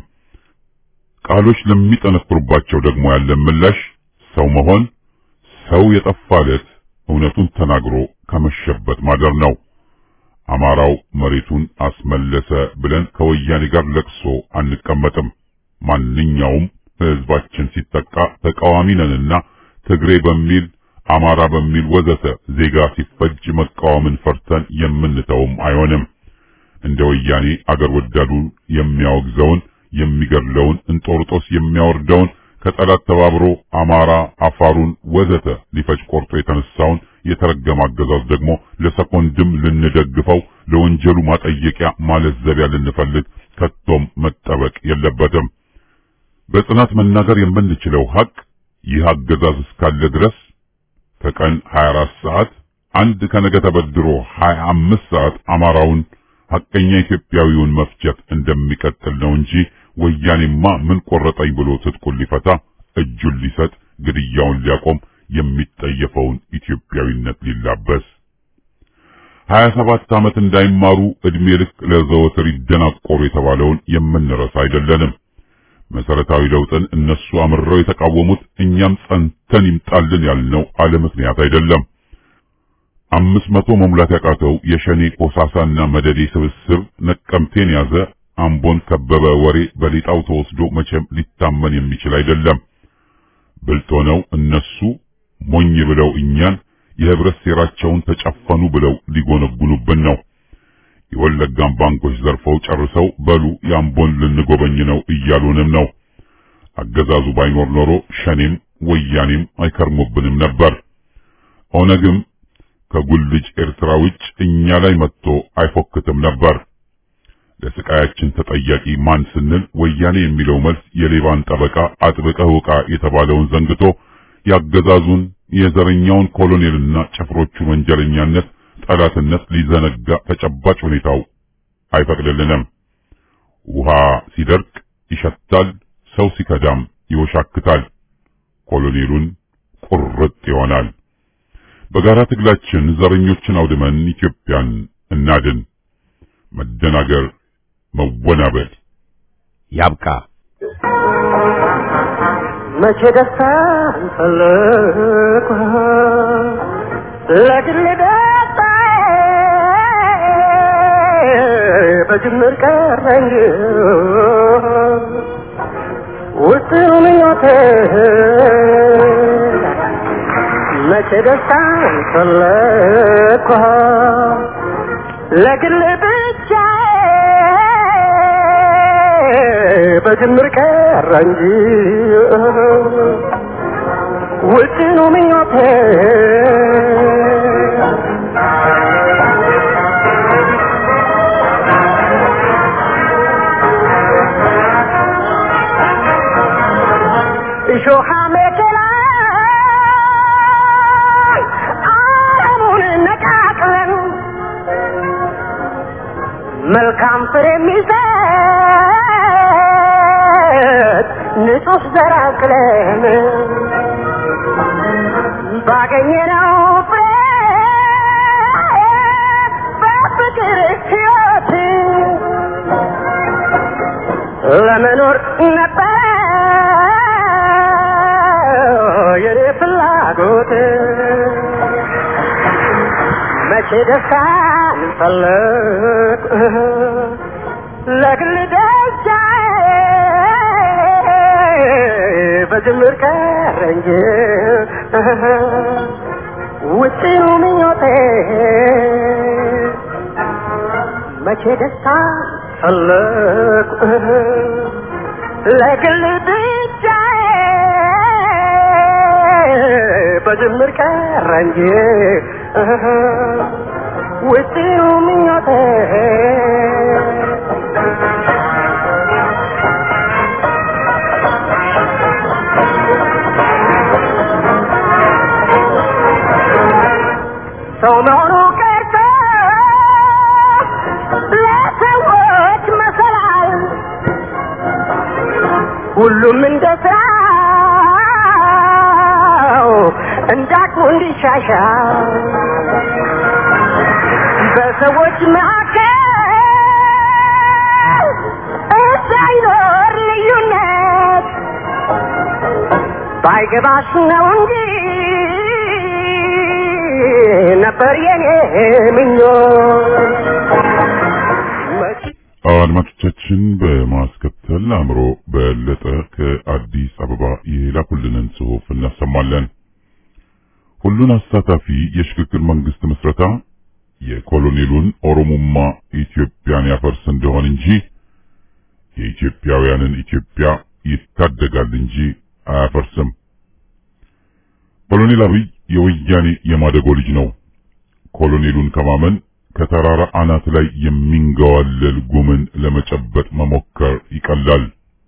ቃሎች ለሚጠነክሩባቸው ደግሞ ያለ ምላሽ ሰው መሆን ሰው የጠፋለት እውነቱን ተናግሮ ከመሸበት ማደር ነው። አማራው መሬቱን አስመለሰ ብለን ከወያኔ ጋር ለቅሶ አንቀመጥም። ማንኛውም ህዝባችን ሲጠቃ ተቃዋሚ ነንና ትግሬ በሚል አማራ በሚል ወዘተ ዜጋ ሲፈጅ መቃወምን ፈርተን የምንተውም አይሆንም። እንደ ወያኔ አገር ወዳዱ የሚያወግዘውን የሚገድለውን እንጦርጦስ የሚያወርደውን ከጠላት ተባብሮ አማራ አፋሩን ወዘተ ሊፈጅ ቆርጦ የተነሳውን የተረገመ አገዛዝ ደግሞ ለሰኮንድም ልንደግፈው ለወንጀሉ ማጠየቂያ ማለዘቢያ ልንፈልግ ከቶም መጠበቅ የለበትም። በጽናት መናገር የምንችለው ሀቅ ይህ አገዛዝ እስካለ ድረስ ከቀን 24 ሰዓት አንድ ከነገ ተበድሮ 25 ሰዓት አማራውን ሐቀኛ ኢትዮጵያዊውን መፍጀት እንደሚቀጥል ነው እንጂ ወያኔማ ምን ቆረጠኝ ብሎ ትጥቁን ሊፈታ እጁን ሊሰጥ ግድያውን ሊያቆም የሚጠየፈውን ኢትዮጵያዊነት ሊላበስ ሀያ ሰባት ዓመት እንዳይማሩ ዕድሜ ልክ ለዘወትር ይደናቆሩ የተባለውን የምንረሳ አይደለንም። መሰረታዊ ለውጥን እነሱ አምርረው የተቃወሙት እኛም ጸንተን ይምጣልን ያልነው አለ ምክንያት አይደለም። አምስት መቶ መሙላት ያቃተው የሸኔ ቆሳሳና መደዴ ስብስብ ነቀምቴን ያዘ፣ አምቦን ከበበ ወሬ በሊጣው ተወስዶ መቼም ሊታመን የሚችል አይደለም። ብልጥ ሆነው እነሱ ሞኝ ብለው እኛን የህብረት ሴራቸውን ተጨፈኑ ብለው ሊጎነጉኑብን ነው። የወለጋን ባንኮች ዘርፈው ጨርሰው በሉ የአምቦን ልንጎበኝ ነው እያሉንም ነው። አገዛዙ ባይኖር ኖሮ ሸኔም ወያኔም አይከርሙብንም ነበር። ኦነግም ከጉልጅ ኤርትራ ውጭ እኛ ላይ መጥቶ አይፎክትም ነበር። ለስቃያችን ተጠያቂ ማን ስንል ወያኔ የሚለው መልስ የሌባን ጠበቃ አጥብቀህ ውቃ የተባለውን ዘንግቶ ያገዛዙን የዘረኛውን ኮሎኔልና ጭፍሮቹን ወንጀለኛነት ጠላትነት ሊዘነጋ ተጨባጭ ሁኔታው አይፈቅድልንም። ውሃ ሲደርቅ ይሸታል፣ ሰው ሲከዳም ይወሻክታል። ኮሎኔሉን ቁርጥ ይሆናል። በጋራ ትግላችን ዘረኞችን አውድመን ኢትዮጵያን እናድን። መደናገር፣ መወናበል ያብቃ። መቼ ደስታ ፈለግኩ ለግል ደስታ በጅምር ቀረኝ ውስጥ ምኞቴ መቼ ደስታ ፈለግኩ ለግል ብቻ በጅምር ቀረ እንጂ ውጭኑ ምኞቴ እሾሃ መከላ አለሙን ነቃቅለን መልካም ፍሬ የሚሰጥ ንጹህ ዘር አቅለን ባገኘነው ፍሬ በፍቅር ሕይወት ለመኖር ነበር የኔ ፍላጎት መቼ ደስታን ፈለግ ለግል ደስታ በጅምር ቀረ እንጂ ውጭኑ ምኞቴ መቼ ደስታ ፈለግ ለግል ብቻ በጅምር ቀረ እንጂ ውጪው ምኞቴ ሰው መሆኑ ቀርቶ ለሰዎች መሰላል ሁሉም እንደ ስራው እንዳቅሙ እንዲሻሻል በሰዎች መካከል እንዳይኖር ልዩነት ባይገባሽ ነው እንጂ ነበር የኔ ምኞት አድማጮቻችን በማስከተል አእምሮ በለጠ ከአዲስ አበባ የላኩልንን ጽሑፍ እናሰማለን። ሁሉን አሳታፊ የሽግግር መንግስት ምስረታ የኮሎኔሉን ኦሮሞማ ኢትዮጵያን ያፈርስ እንደሆን እንጂ የኢትዮጵያውያንን ኢትዮጵያ ይታደጋል እንጂ አያፈርስም። ኮሎኔል አብይ የወያኔ የማደጎ ልጅ ነው። ኮሎኔሉን ከማመን ከተራራ አናት ላይ የሚንገዋለል ጉምን ለመጨበጥ መሞከር ይቀላል።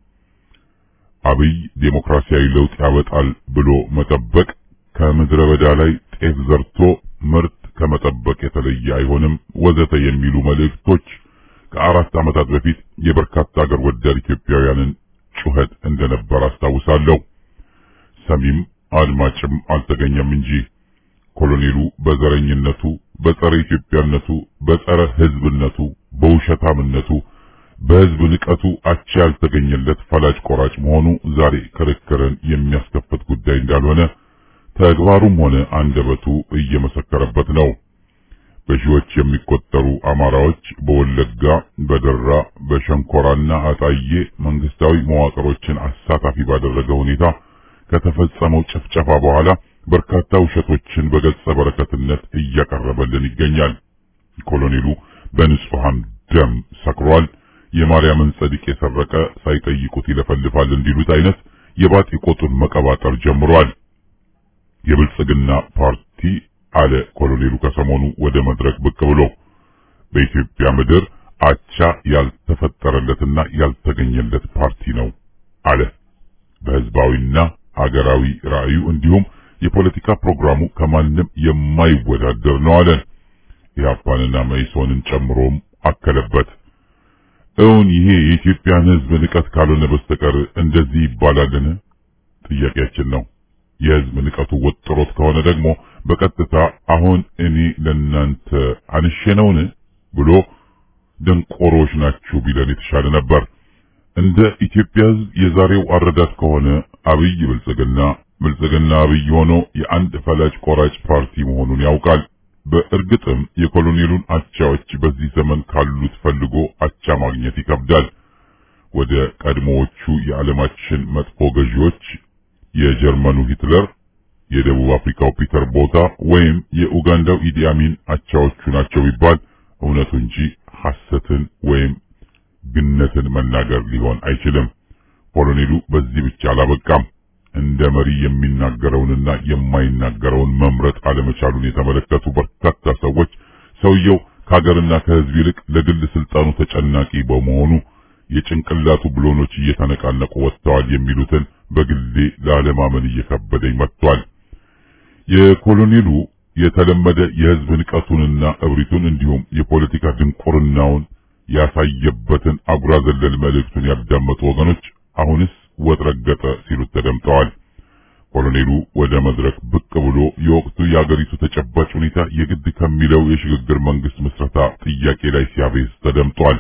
አብይ ዴሞክራሲያዊ ለውጥ ያወጣል ብሎ መጠበቅ ከምድረ በዳ ላይ ጤፍ ዘርቶ ምርት ከመጠበቅ የተለየ አይሆንም፣ ወዘተ የሚሉ መልእክቶች ከአራት ዓመታት በፊት የበርካታ አገር ወዳድ ኢትዮጵያውያንን ጩኸት እንደነበር አስታውሳለሁ። ሰሚም አድማጭም አልተገኘም እንጂ ኮሎኔሉ በዘረኝነቱ፣ በጸረ ኢትዮጵያነቱ፣ በጸረ ሕዝብነቱ፣ በውሸታምነቱ፣ በሕዝብ ንቀቱ አቻ ያልተገኘለት ፈላጭ ቆራጭ መሆኑ ዛሬ ክርክርን የሚያስከፍት ጉዳይ እንዳልሆነ ተግባሩም ሆነ አንደበቱ እየመሰከረበት ነው። በሺዎች የሚቆጠሩ አማራዎች በወለጋ፣ በደራ፣ በሸንኮራና አጣዬ መንግስታዊ መዋቅሮችን አሳታፊ ባደረገ ሁኔታ ከተፈጸመው ጭፍጨፋ በኋላ በርካታ ውሸቶችን በገጸ በረከትነት እያቀረበልን ይገኛል። ኮሎኔሉ በንጹሐን ደም ሰክሯል። የማርያምን ጸድቅ የሰረቀ ሳይጠይቁት ይለፈልፋል እንዲሉት አይነት የባጢ ቆጡን መቀባጠር ጀምሯል። የብልጽግና ፓርቲ አለ ኮሎኔሉ ከሰሞኑ ወደ መድረክ ብቅ ብሎ በኢትዮጵያ ምድር አቻ ያልተፈጠረለትና ያልተገኘለት ፓርቲ ነው አለ። በህዝባዊና አገራዊ ራዕዩ እንዲሁም የፖለቲካ ፕሮግራሙ ከማንም የማይወዳደር ነው አለ። ኢህአፓንና መኢሶንን ጨምሮም አከለበት። እውን ይሄ የኢትዮጵያን ህዝብ ንቀት ካልሆነ በስተቀር እንደዚህ ይባላልን? ጥያቄያችን ነው። የህዝብ ንቀቱ ወጥሮት ከሆነ ደግሞ በቀጥታ አሁን እኔ ለናንተ አንሼ ነውን ብሎ ደንቆሮች ናችሁ ቢለን የተሻለ ነበር። እንደ ኢትዮጵያ ህዝብ የዛሬው አረዳድ ከሆነ አብይ ብልጽግና ብልጽግና አብይ ሆኖ የአንድ ፈላጭ ቆራጭ ፓርቲ መሆኑን ያውቃል። በእርግጥም የኮሎኔሉን አቻዎች በዚህ ዘመን ካሉት ፈልጎ አቻ ማግኘት ይከብዳል። ወደ ቀድሞዎቹ የዓለማችን መጥፎ ገዢዎች የጀርመኑ ሂትለር፣ የደቡብ አፍሪካው ፒተር ቦታ ወይም የኡጋንዳው ኢዲ አሚን አቻዎቹ ናቸው ቢባል እውነቱ እንጂ ሐሰትን ወይም ግነትን መናገር ሊሆን አይችልም። ኮሎኔሉ በዚህ ብቻ አላበቃም። እንደ መሪ የሚናገረውንና የማይናገረውን መምረጥ አለመቻሉን የተመለከቱ በርካታ ሰዎች ሰውየው ከሀገርና ከህዝብ ይልቅ ለግል ስልጣኑ ተጨናቂ በመሆኑ የጭንቅላቱ ብሎኖች እየተነቃነቁ ወጥተዋል የሚሉትን በግሌ ላለማመን እየከበደኝ መጥቷል። የኮሎኔሉ የተለመደ የህዝብ ንቀቱንና እብሪቱን እንዲሁም የፖለቲካ ድንቁርናውን ያሳየበትን አጉራ ዘለል መልእክቱን ያዳመጡ ወገኖች አሁንስ ወጥ ረገጠ ሲሉት ተደምጠዋል። ኮሎኔሉ ወደ መድረክ ብቅ ብሎ የወቅቱ የአገሪቱ ተጨባጭ ሁኔታ የግድ ከሚለው የሽግግር መንግስት ምስረታ ጥያቄ ላይ ሲያቤዝ ተደምጧል።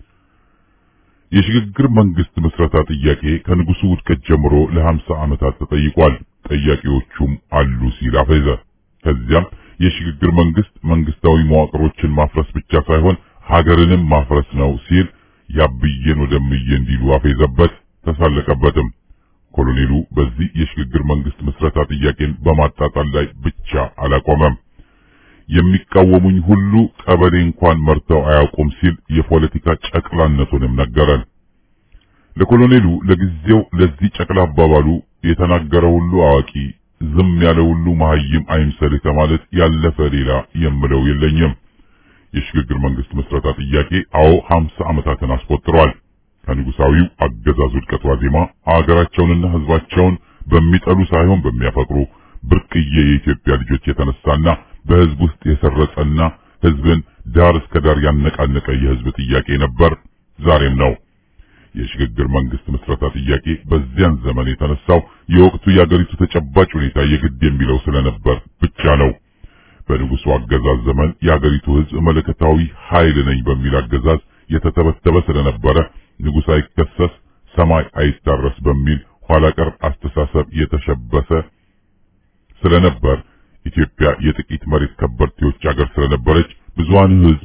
የሽግግር መንግስት ምስረታ ጥያቄ ከንጉሱ ውድቀት ጀምሮ ለሀምሳ ዓመታት ተጠይቋል። ጠያቂዎቹም አሉ ሲል አፈዘ። ከዚያም የሽግግር መንግስት መንግስታዊ መዋቅሮችን ማፍረስ ብቻ ሳይሆን ሀገርንም ማፍረስ ነው ሲል ያብዬን ወደምዬ እንዲሉ አፌዘበት፣ ተሳለቀበትም። ኮሎኔሉ በዚህ የሽግግር መንግስት ምስረታ ጥያቄን በማጣጣል ላይ ብቻ አላቆመም። የሚቃወሙኝ ሁሉ ቀበሌ እንኳን መርተው አያውቁም ሲል የፖለቲካ ጨቅላነቱንም ነገረን። ለኮሎኔሉ ለጊዜው ለዚህ ጨቅላ አባባሉ የተናገረ ሁሉ አዋቂ ዝም ያለ ሁሉ መሀይም አይምሰልህ ከማለት ያለፈ ሌላ የምለው የለኝም። የሽግግር መንግስት መስረታ ጥያቄ አዎ ሀምሳ ዓመታትን አስቆጥሯል። ከንጉሳዊው አገዛዝ ውድቀት ዋዜማ አገራቸውንና ህዝባቸውን በሚጠሉ ሳይሆን በሚያፈቅሩ ብርቅዬ የኢትዮጵያ ልጆች የተነሳና በህዝብ ውስጥ የሰረጸና ህዝብን ዳር እስከ ዳር ያነቃነቀ የህዝብ ጥያቄ ነበር፣ ዛሬም ነው። የሽግግር መንግስት መስረታ ጥያቄ በዚያን ዘመን የተነሳው የወቅቱ የአገሪቱ ተጨባጭ ሁኔታ የግድ የሚለው ስለነበር ብቻ ነው። በንጉሱ አገዛዝ ዘመን የአገሪቱ ህዝብ መለከታዊ ኃይል ነኝ በሚል አገዛዝ የተተበተበ ስለነበረ ንጉሥ አይከሰስ ሰማይ አይታረስ በሚል ኋላ ቀር አስተሳሰብ የተሸበሰ ስለነበር ኢትዮጵያ የጥቂት መሬት ከበርቴዎች አገር ስለነበረች ብዙሃን ህዝብ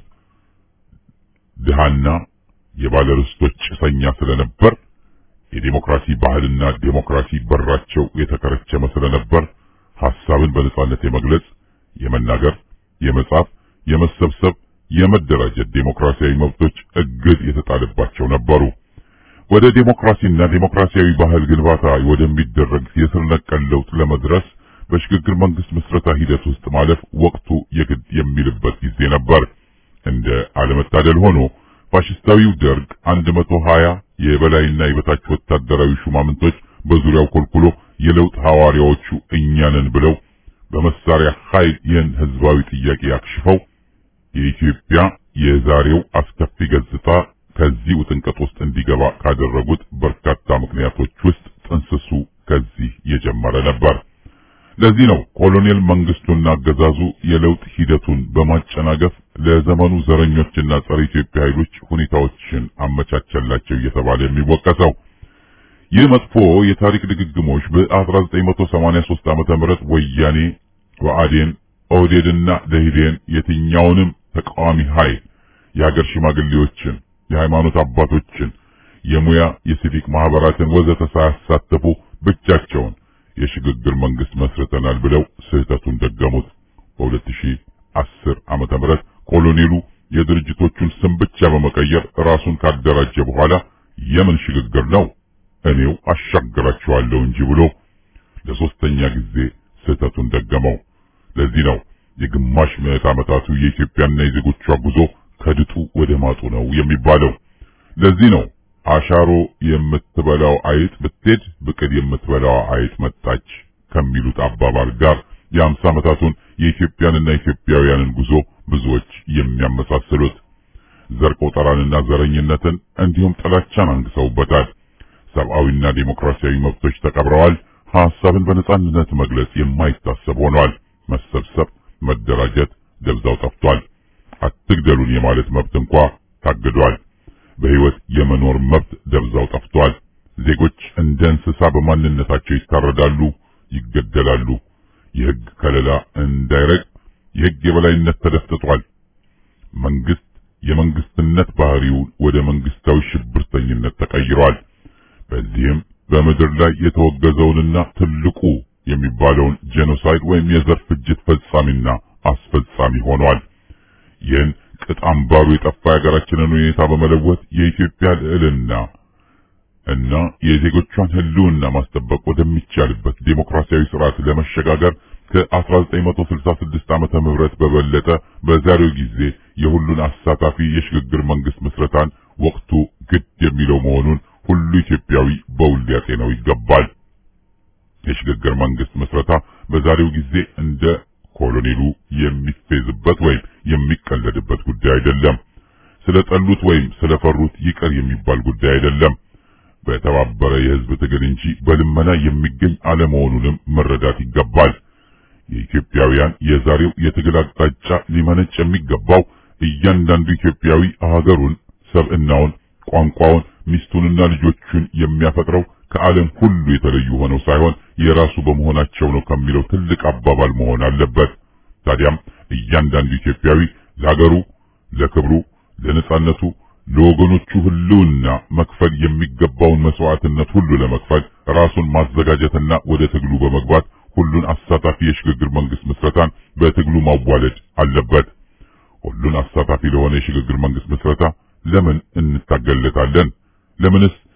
ድሃና የባለርስቶች ጭሰኛ ስለነበር የዴሞክራሲ ባህልና ዴሞክራሲ በራቸው የተከረቸመ ስለነበር ሐሳብን በነጻነት የመግለጽ፣ የመናገር፣ የመጻፍ፣ የመሰብሰብ፣ የመደራጀት ዴሞክራሲያዊ መብቶች እግድ የተጣለባቸው ነበሩ። ወደ ዴሞክራሲና ዴሞክራሲያዊ ባህል ግንባታ ወደሚደረግ የስር ነቀል ለውጥ ለመድረስ በሽግግር መንግስት ምስረታ ሂደት ውስጥ ማለፍ ወቅቱ የግድ የሚልበት ጊዜ ነበር። እንደ አለመታደል ሆኖ ፋሽስታዊው ደርግ 120 የበላይና የበታች ወታደራዊ ሹማምንቶች በዙሪያው ኮልኩሎ የለውጥ ሐዋርያዎቹ እኛንን ብለው በመሳሪያ ኃይል ይህን ህዝባዊ ጥያቄ አክሽፈው የኢትዮጵያ የዛሬው አስከፊ ገጽታ ከዚህ ውጥንቀት ውስጥ እንዲገባ ካደረጉት በርካታ ምክንያቶች ውስጥ ጥንስሱ ከዚህ የጀመረ ነበር። ለዚህ ነው ኮሎኔል መንግስቱና አገዛዙ የለውጥ ሂደቱን በማጨናገፍ ለዘመኑ ዘረኞችና ጸረ ኢትዮጵያ ኃይሎች ሁኔታዎችን አመቻቸላቸው እየተባለ የሚወቀሰው። ይህ መጥፎ የታሪክ ድግግሞች በ1983 ዓመተ ምህረት ወያኔ፣ ብአዴን፣ ኦህዴድና ደኢህዴን የትኛውንም ተቃዋሚ ኃይል የሀገር ሽማግሌዎችን፣ የሃይማኖት አባቶችን፣ የሙያ የሲቪክ ማህበራትን ወዘተ ሳያሳተፉ ብቻቸውን የሽግግር መንግስት መስርተናል ብለው ስህተቱን ደገሙት። በ2010 ዓመተ ምህረት ኮሎኔሉ የድርጅቶቹን ስም ብቻ በመቀየር ራሱን ካደራጀ በኋላ የምን ሽግግር ነው እኔው አሻግራቸዋለሁ እንጂ ብሎ ለሶስተኛ ጊዜ ስህተቱን ደገመው። ለዚህ ነው የግማሽ ምዕት ዓመታቱ የኢትዮጵያና የዜጎቿ ጉዞ ከድጡ ወደ ማጡ ነው የሚባለው። ለዚህ ነው አሻሮ የምትበላው አይጥ ብትሄድ ብቅል የምትበላው አይጥ መጣች ከሚሉት አባባል ጋር የአምሳ ዓመታቱን የኢትዮጵያንና ኢትዮጵያውያንን ጉዞ ብዙዎች የሚያመሳስሉት ዘር ቆጠራንና ዘረኝነትን እንዲሁም ጥላቻን አንግሰውበታል። ሰብአዊና ዴሞክራሲያዊ መብቶች ተቀብረዋል። ሐሳብን በነጻነት መግለጽ የማይታሰብ ሆኗል። መሰብሰብ፣ መደራጀት ደብዛው ጠፍቷል። አትግደሉን የማለት መብት እንኳ ታግዷል። በህይወት የመኖር መብት ደብዛው ጠፍቷል። ዜጎች እንደ እንስሳ በማንነታቸው ይታረዳሉ፣ ይገደላሉ። የህግ ከለላ እንዳይረግ የህግ የበላይነት ተደፍጥጧል። መንግስት የመንግስትነት ባህሪውን ወደ መንግስታዊ ሽብርተኝነት ተቀይሯል። በዚህም በምድር ላይ የተወገዘውንና ትልቁ የሚባለውን ጄኖሳይድ ወይም የዘር ፍጅት ፈጻሚና አስፈጻሚ ሆኗል። ይህን ቅጥ አምባሩ የጠፋ የሀገራችንን ሁኔታ በመለወጥ የኢትዮጵያ ልዕልና እና የዜጎቿን ህልውና ማስጠበቅ ወደሚቻልበት ዴሞክራሲያዊ ስርዓት ለመሸጋገር ከ1966 ዓመተ ምህረት በበለጠ በዛሬው ጊዜ የሁሉን አሳታፊ የሽግግር መንግስት ምስረታን ወቅቱ ግድ የሚለው መሆኑን ሁሉ ኢትዮጵያዊ በውል ሊያጤነው ይገባል። የሽግግር መንግስት ምስረታ በዛሬው ጊዜ እንደ ኮሎኔሉ የሚፌዝበት ወይም የሚቀለድበት ጉዳይ አይደለም። ስለጠሉት ወይም ስለፈሩት ይቀር የሚባል ጉዳይ አይደለም። በተባበረ የህዝብ ትግል እንጂ በልመና የሚገኝ አለመሆኑንም መረዳት ይገባል። የኢትዮጵያውያን የዛሬው የትግል አቅጣጫ ሊመነጭ የሚገባው እያንዳንዱ ኢትዮጵያዊ ሀገሩን፣ ሰብዕናውን፣ ቋንቋውን፣ ሚስቱንና ልጆቹን የሚያፈቅረው ከዓለም ሁሉ የተለዩ ሆነው ሳይሆን የራሱ በመሆናቸው ነው ከሚለው ትልቅ አባባል መሆን አለበት። ታዲያም እያንዳንዱ ኢትዮጵያዊ ለሀገሩ፣ ለክብሩ፣ ለነጻነቱ፣ ለወገኖቹ ህልውና መክፈል የሚገባውን መስዋዕትነት ሁሉ ለመክፈል ራሱን ማዘጋጀትና ወደ ትግሉ በመግባት ሁሉን አሳታፊ የሽግግር መንግስት ምስረታን በትግሉ ማዋለድ አለበት። ሁሉን አሳታፊ ለሆነ የሽግግር መንግስት ምስረታ ለምን እንታገለታለን? ለምንስ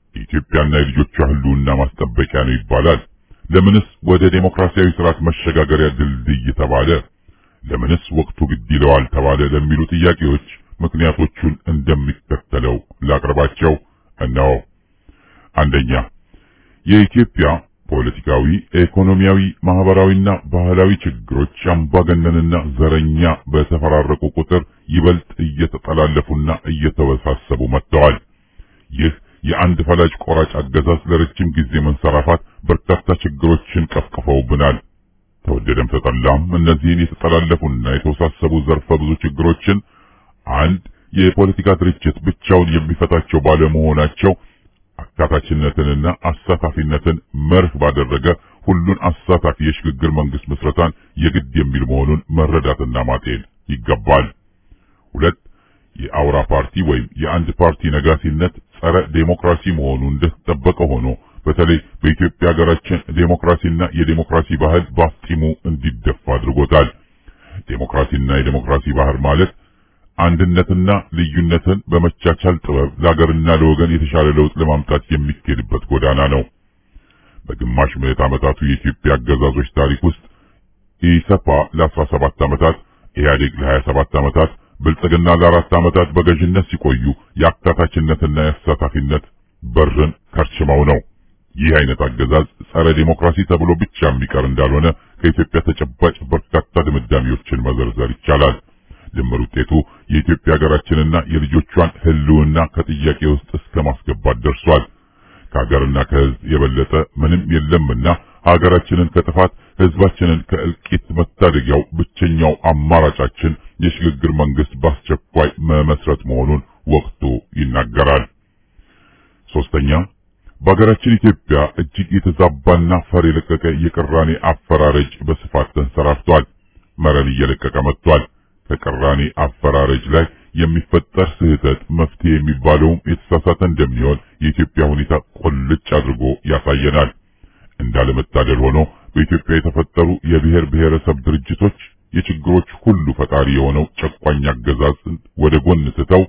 የኢትዮጵያና የልጆቿ ህልውና ማስጠበቂያ ነው ይባላል? ለምንስ ወደ ዴሞክራሲያዊ ስርዓት መሸጋገሪያ ድልድይ ተባለ? ለምንስ ወቅቱ ግድ ይለዋል ተባለ? ለሚሉ ጥያቄዎች ምክንያቶቹን እንደሚከተለው ላቅርባቸው። እነሆ። አንደኛ የኢትዮጵያ ፖለቲካዊ፣ ኢኮኖሚያዊ፣ ማህበራዊና ባህላዊ ችግሮች አምባገነንና ዘረኛ በተፈራረቁ ቁጥር ይበልጥ እየተጠላለፉና እየተወሳሰቡ መጥተዋል። ይህ የአንድ ፈላጭ ቆራጭ አገዛዝ ለረጅም ጊዜ መንሰራፋት በርካታ ችግሮችን ቀፍቅፈውብናል። ተወደደም ተጠላም እነዚህን የተጠላለፉና የተወሳሰቡ ዘርፈ ብዙ ችግሮችን አንድ የፖለቲካ ድርጅት ብቻውን የሚፈታቸው ባለመሆናቸው አካታችነትንና አሳታፊነትን መርህ ባደረገ ሁሉን አሳታፊ የሽግግር መንግስት ምስረታን የግድ የሚል መሆኑን መረዳትና ማጤን ይገባል። ሁለት የአውራ ፓርቲ ወይም የአንድ ፓርቲ ነጋሲነት ጸረ ዴሞክራሲ መሆኑ እንደተጠበቀ ሆኖ በተለይ በኢትዮጵያ ሀገራችን ዴሞክራሲና የዴሞክራሲ ባህል ባፍጢሙ እንዲደፋ አድርጎታል። ዴሞክራሲና የዴሞክራሲ ባህል ማለት አንድነትና ልዩነትን በመቻቻል ጥበብ ለሀገርና ለወገን የተሻለ ለውጥ ለማምጣት የሚካሄድበት ጎዳና ነው። በግማሽ ምዕት ዓመታቱ የኢትዮጵያ አገዛዞች ታሪክ ውስጥ ኢሰፓ ለ17 ዓመታት፣ ኢህአዴግ ለ27 ዓመታት፣ ብልጽግና ለአራት ዓመታት በገዥነት ሲቆዩ የአካታችነትና የአሳታፊነት በርን ከርችመው ነው። ይህ አይነት አገዛዝ ጸረ ዴሞክራሲ ተብሎ ብቻ የሚቀር እንዳልሆነ ከኢትዮጵያ ተጨባጭ በርካታ ድምዳሜዎችን መዘርዘር ይቻላል። ድምር ውጤቱ የኢትዮጵያ ሀገራችንና የልጆቿን ሕልውና ከጥያቄ ውስጥ እስከ ማስገባት ደርሷል። ከሀገርና ከሕዝብ የበለጠ ምንም የለምና ሀገራችንን ከጥፋት ሕዝባችንን ከእልቂት መታደጊያው ብቸኛው አማራጫችን የሽግግር መንግስት በአስቸኳይ መመስረት መሆኑን ወቅቱ ይናገራል። ሶስተኛ በሀገራችን ኢትዮጵያ እጅግ የተዛባና ፈር የለቀቀ የቅራኔ አፈራረጅ በስፋት ተንሰራፍቷል። መረን እየለቀቀ መጥቷል። ከቅራኔ አፈራረጅ ላይ የሚፈጠር ስህተት መፍትሄ የሚባለውም የተሳሳተ እንደሚሆን የኢትዮጵያ ሁኔታ ቁልጭ አድርጎ ያሳየናል። እንዳለመታደል ሆኖ በኢትዮጵያ የተፈጠሩ የብሔር ብሔረሰብ ድርጅቶች የችግሮች ሁሉ ፈጣሪ የሆነው ጨቋኝ አገዛዝን ወደ ጎን ስተው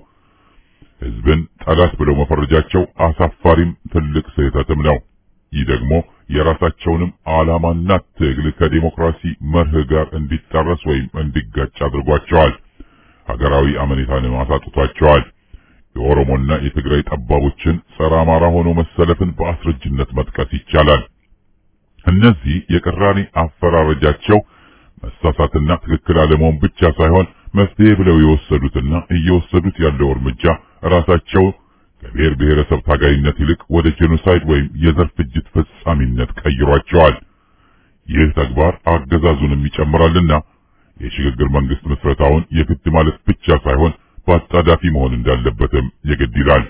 ህዝብን ጠላት ብለው መፈረጃቸው አሳፋሪም ትልቅ ስህተትም ነው። ይህ ደግሞ የራሳቸውንም ዓላማና ትግል ከዲሞክራሲ መርህ ጋር እንዲጣረስ ወይም እንዲጋጭ አድርጓቸዋል። ሀገራዊ አመኔታንም አሳጥቷቸዋል። የኦሮሞና የትግራይ ጠባቦችን ጸረ አማራ ሆኖ መሰለፍን በአስረጅነት መጥቀስ ይቻላል። እነዚህ የቅራኔ አፈራረጃቸው መሳሳትና ትክክል አለመሆን ብቻ ሳይሆን መፍትሄ ብለው የወሰዱትና እየወሰዱት ያለው እርምጃ ራሳቸው ከብሔር ብሔረሰብ ታጋይነት ይልቅ ወደ ጄኖሳይድ ወይም የዘር ፍጅት ፈጻሚነት ቀይሯቸዋል። ይህ ተግባር አገዛዙንም ይጨምራልና የሽግግር መንግስት ምስረታውን የግድ ማለት ብቻ ሳይሆን በአጣዳፊ መሆን እንዳለበትም የግድ ይላል።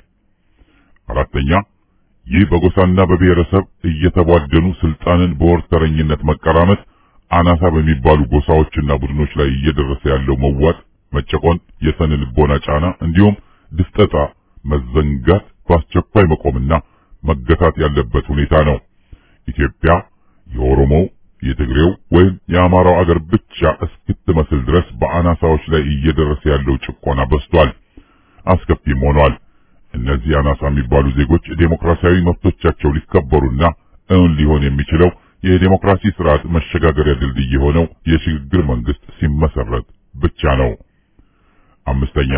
አራተኛ ይህ በጎሳና በብሔረሰብ እየተቧደኑ ስልጣንን በወርተረኝነት መቀራመት አናሳ በሚባሉ ጎሳዎችና ቡድኖች ላይ እየደረሰ ያለው መዋጥ፣ መጨቆን፣ የስነ ልቦና ጫና እንዲሁም ድፍጠጣ መዘንጋት በአስቸኳይ መቆምና መገታት ያለበት ሁኔታ ነው። ኢትዮጵያ የኦሮሞው፣ የትግሬው ወይም የአማራው አገር ብቻ እስክትመስል ድረስ በአናሳዎች ላይ እየደረሰ ያለው ጭቆና በዝቷል፣ አስከፊም ሆኗል። እነዚህ አናሳ የሚባሉ ዜጎች ዴሞክራሲያዊ መብቶቻቸው ሊከበሩና እውን ሊሆን የሚችለው የዴሞክራሲ ስርዓት መሸጋገሪያ ድልድይ የሆነው የሽግግር መንግስት ሲመሰረት ብቻ ነው። አምስተኛ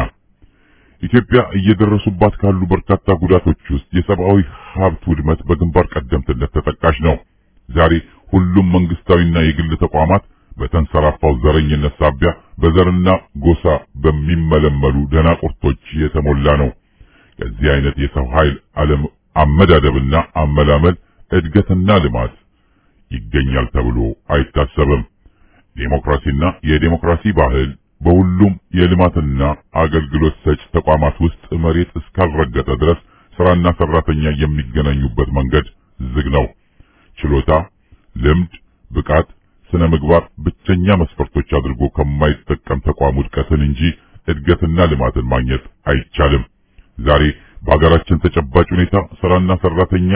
ኢትዮጵያ እየደረሱባት ካሉ በርካታ ጉዳቶች ውስጥ የሰብአዊ ሀብት ውድመት በግንባር ቀደምትነት ተጠቃሽ ነው። ዛሬ ሁሉም መንግስታዊና የግል ተቋማት በተንሰራፋው ዘረኝነት ሳቢያ በዘርና ጎሳ በሚመለመሉ ደናቁርቶች የተሞላ ነው። ከዚህ አይነት የሰው ኃይል አለም አመዳደብና አመላመል እድገትና ልማት ይገኛል ተብሎ አይታሰብም። ዴሞክራሲና የዴሞክራሲ ባህል በሁሉም የልማትና አገልግሎት ሰጭ ተቋማት ውስጥ መሬት እስካልረገጠ ድረስ ስራና ሰራተኛ የሚገናኙበት መንገድ ዝግ ነው። ችሎታ፣ ልምድ፣ ብቃት፣ ስነ ምግባር ብቸኛ መስፈርቶች አድርጎ ከማይጠቀም ተቋም ውድቀትን እንጂ እድገትና ልማትን ማግኘት አይቻልም። ዛሬ በሀገራችን ተጨባጭ ሁኔታ ስራና ሰራተኛ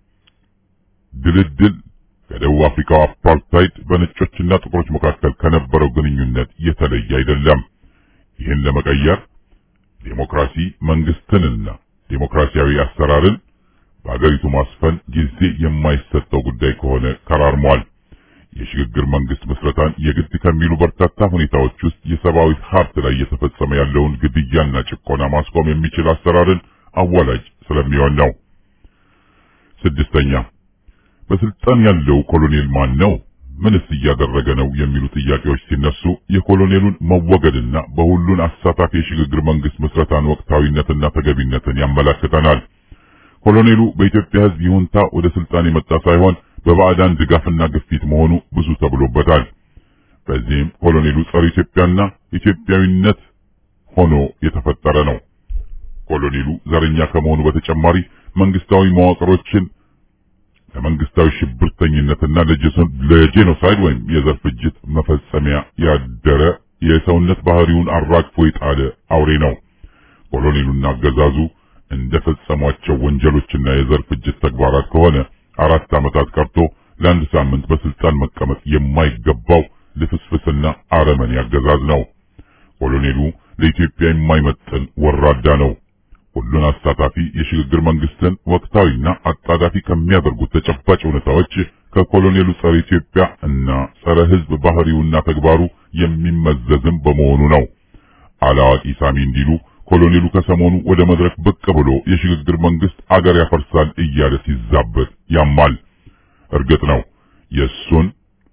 ድልድል ከደቡብ አፍሪካው አፓርታይድ በነጮችና ጥቁሮች መካከል ከነበረው ግንኙነት የተለየ አይደለም። ይህን ለመቀየር ዴሞክራሲ መንግስትንና ዴሞክራሲያዊ አሰራርን በአገሪቱ ማስፈን ጊዜ የማይሰጠው ጉዳይ ከሆነ ከራርሟል። የሽግግር መንግስት ምስረታን የግድ ከሚሉ በርካታ ሁኔታዎች ውስጥ የሰብአዊ ሀብት ላይ እየተፈጸመ ያለውን ግድያና ጭቆና ማስቆም የሚችል አሰራርን አዋላጅ ስለሚሆን ነው። ስድስተኛ በስልጣን ያለው ኮሎኔል ማን ነው? ምንስ እያደረገ ነው? የሚሉ ጥያቄዎች ሲነሱ የኮሎኔሉን መወገድና በሁሉን አሳታፊ የሽግግር መንግስት ምስረታን ወቅታዊነትና ተገቢነትን ያመላክተናል። ኮሎኔሉ በኢትዮጵያ ሕዝብ ይሁንታ ወደ ስልጣን የመጣ ሳይሆን በባዕዳን ድጋፍና ግፊት መሆኑ ብዙ ተብሎበታል። በዚህም ኮሎኔሉ ጸረ ኢትዮጵያና ኢትዮጵያዊነት ሆኖ የተፈጠረ ነው። ኮሎኔሉ ዘረኛ ከመሆኑ በተጨማሪ መንግስታዊ መዋቅሮችን ለመንግስታዊ ሽብርተኝነትና ለጄኖሳይድ ወይም የዘር ፍጅት መፈጸሚያ ያደረ የሰውነት ባህሪውን አራግፎ የጣለ አውሬ ነው። ኮሎኔሉና አገዛዙ እንደፈጸሟቸው ወንጀሎችና የዘር ፍጅት ተግባራት ከሆነ አራት ዓመታት ቀርቶ ለአንድ ሳምንት በስልጣን መቀመጥ የማይገባው ልፍስፍስና አረመኔ አገዛዝ ነው። ኮሎኔሉ ለኢትዮጵያ የማይመጥን ወራዳ ነው። ሁሉን አሳታፊ የሽግግር መንግስትን ወቅታዊና አጣዳፊ ከሚያደርጉት ተጨባጭ ሁኔታዎች ከኮሎኔሉ ጸረ ኢትዮጵያ እና ጸረ ሕዝብ ባህሪውና ተግባሩ የሚመዘዝም በመሆኑ ነው። አላዋቂ ሳሚ እንዲሉ ኮሎኔሉ ከሰሞኑ ወደ መድረክ ብቅ ብሎ የሽግግር መንግስት አገር ያፈርሳል እያለ ሲዛበት ያማል። እርግጥ ነው የእሱን